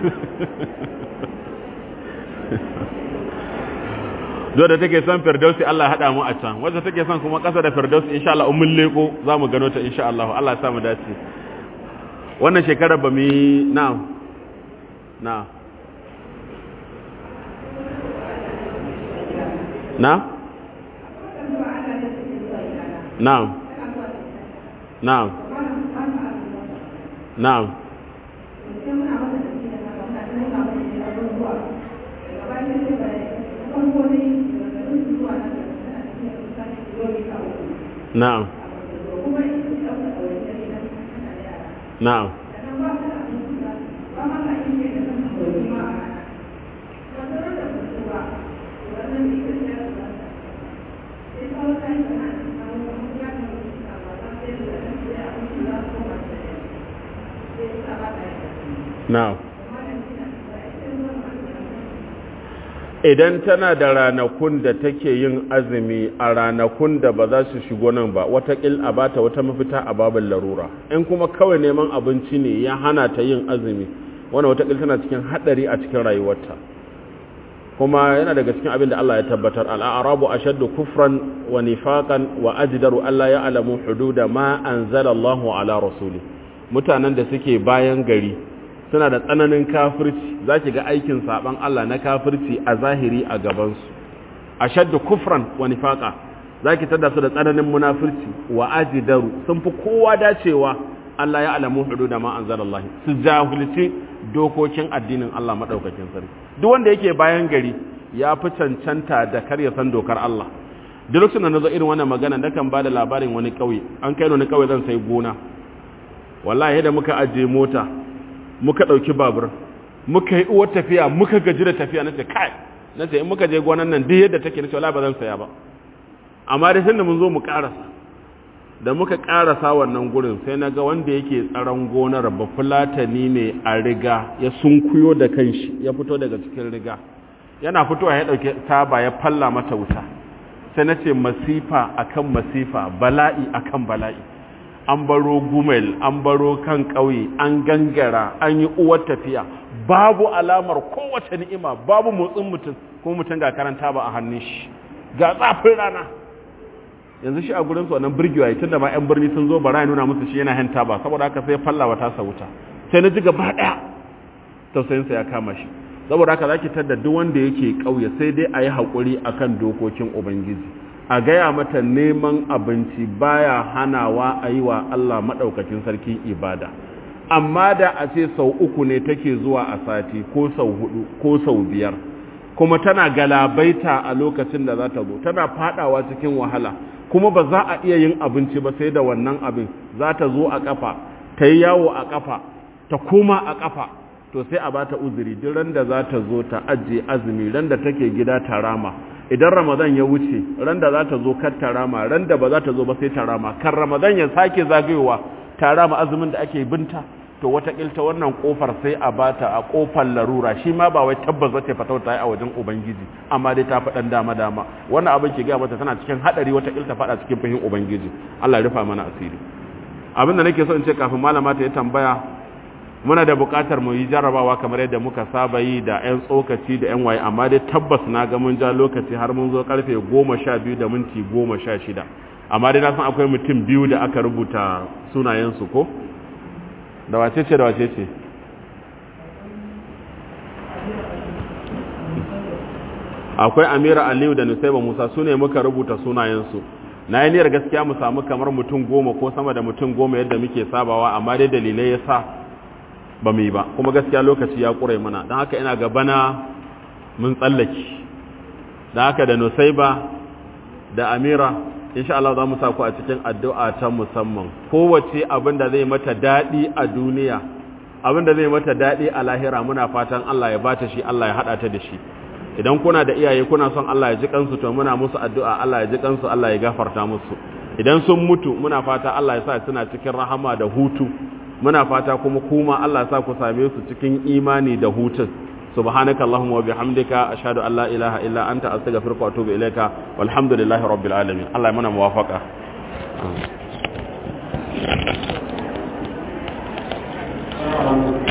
zo da take son firdausi Allah hada mu a can wanda take son kuma kasa da firdausi insha Allah umul leko zamu gano ta insha Allah Allah ya sa mu dace wannan shekarar ba mu na'am na'am na'am na'am na'am na'am na'am na'am na'am idan tana da ranakun da take yin azumi a ranakun da ba za su shigo nan ba watakil a bata wata mafita a babin larura in kuma kawai neman abinci ne ya hana ta yin azumi wani watakil tana cikin hadari a cikin rayuwarta kuma yana daga cikin abin da Allah ya tabbatar al'arabu ashaddu kufran wa nifaqan wa ajdaru alla ya'lamu hududa ma anzala Allahu ala rasuli mutanen da suke bayan gari suna da tsananin kafirci za ki ga aikin saban Allah na kafirci a zahiri a gabansu a shadda kufran wa nifaka za ki tada su da tsananin munafirci wa ajidaru sun fi kowa dacewa Allah ya alamu hudu da ma'an zarallahi su jahulci dokokin addinin Allah maɗaukakin sarki duk wanda yake bayan gari ya fi cancanta da kar ya san dokar Allah duk lokacin da na zo irin wannan magana na kan ba da labarin wani ƙauye an kai wani ƙauye zan sai gona wallahi da muka ajiye mota muka ɗauki babur muka yi uwar tafiya muka gaji da tafiya na ce kai na ce in muka je gonan nan duk yadda take na ce wala ba zan saya ba amma dai sai da mun zo mu karasa da muka karasa wannan gurin sai na ga wanda yake tsaron gonar ba fulatani ne a riga ya sunkuyo da kanshi ya fito daga cikin riga yana fitowa ya ɗauki taba ya falla mata wuta sai na ce masifa akan masifa bala'i akan bala'i an baro gumel an baro kan ƙauye an gangara an yi uwar tafiya babu alamar kowace ni'ima babu motsin mutum ko mutum ga karanta ba a hannun shi ga tsafin rana yanzu shi a gurin su wannan birgiwa ya tunda ma yan birni sun zo bara ya nuna musu shi yana hanta ba saboda haka sai fallawa ta wuta sai na ji gaba daya tausayinsa ya kama shi saboda haka zaki tada duk wanda yake kauye sai dai a yi haƙuri akan dokokin ubangiji a gaya mata neman abinci baya hanawa a yi wa Allah maɗaukacin sarki ibada amma da a ce sau uku ne take zuwa a sati ko sau hudu ko sau biyar kuma tana galabaita a lokacin da za ta zo tana fadawa cikin wahala kuma ba za a iya yin abinci ba sai da wannan abin za ta zo a kafa ta yi yawo a kafa ta koma a kafa to sai a bata uzuri duk ran da za ta zo ta ajiye azumi ran da take gida ta rama idan ramadan ya wuce ran da za ta zo kar ta rama ran da ba za ta zo ba sai ta rama kan ramadan ya sake zagayowa ta rama azumin da ake binta to watakilta wannan kofar sai a bata a kofar larura shi ma ba wai tabbas za ta fata ta yi a wajen ubangiji amma dai ta faɗan dama dama wannan abin ke gaya mata tana cikin haɗari watakilta faɗa cikin fahim ubangiji Allah ya rufa mana asiri abin da nake so in ce kafin malama ta yi tambaya muna da buƙatar mu yi jarrabawa kamar yadda muka saba yi da 'yan tsokaci da 'yan waye amma dai tabbas na ga mun ja lokaci har mun zo karfe goma sha biyu da minti goma sha shida amma dai na san akwai mutum biyu da aka rubuta sunayensu ko da wace ce da wace ce akwai amira aliyu da nusaiba musa su ne muka rubuta sunayensu na yi niyyar gaskiya mu samu kamar mutum goma ko sama da mutum goma yadda muke sabawa amma dai dalilai ya sa ba mu yi ba kuma gaskiya lokaci ya ƙure mana don haka ina gabana mun tsallaki don haka da nusaiba da amira insha Allah za mu sa ku a cikin addu'a ta musamman kowace abin da zai mata daɗi a duniya abin da zai mata daɗi a lahira muna fatan Allah ya bata shi Allah ya haɗa ta da shi idan kuna da iyaye kuna son Allah ya ji kansu to muna musu addu'a Allah ya ji kansu Allah ya gafarta musu idan sun mutu muna fata Allah ya sa suna cikin rahama da hutu muna fata kuma kuma Allah ya sa ku same su cikin imani da hutun سبحانك اللهم وبحمدك أشهد أن لا إله إلا أنت أستغفرك وأتوب إليك والحمد لله رب العالمين الله يمنع موافقة Thank you.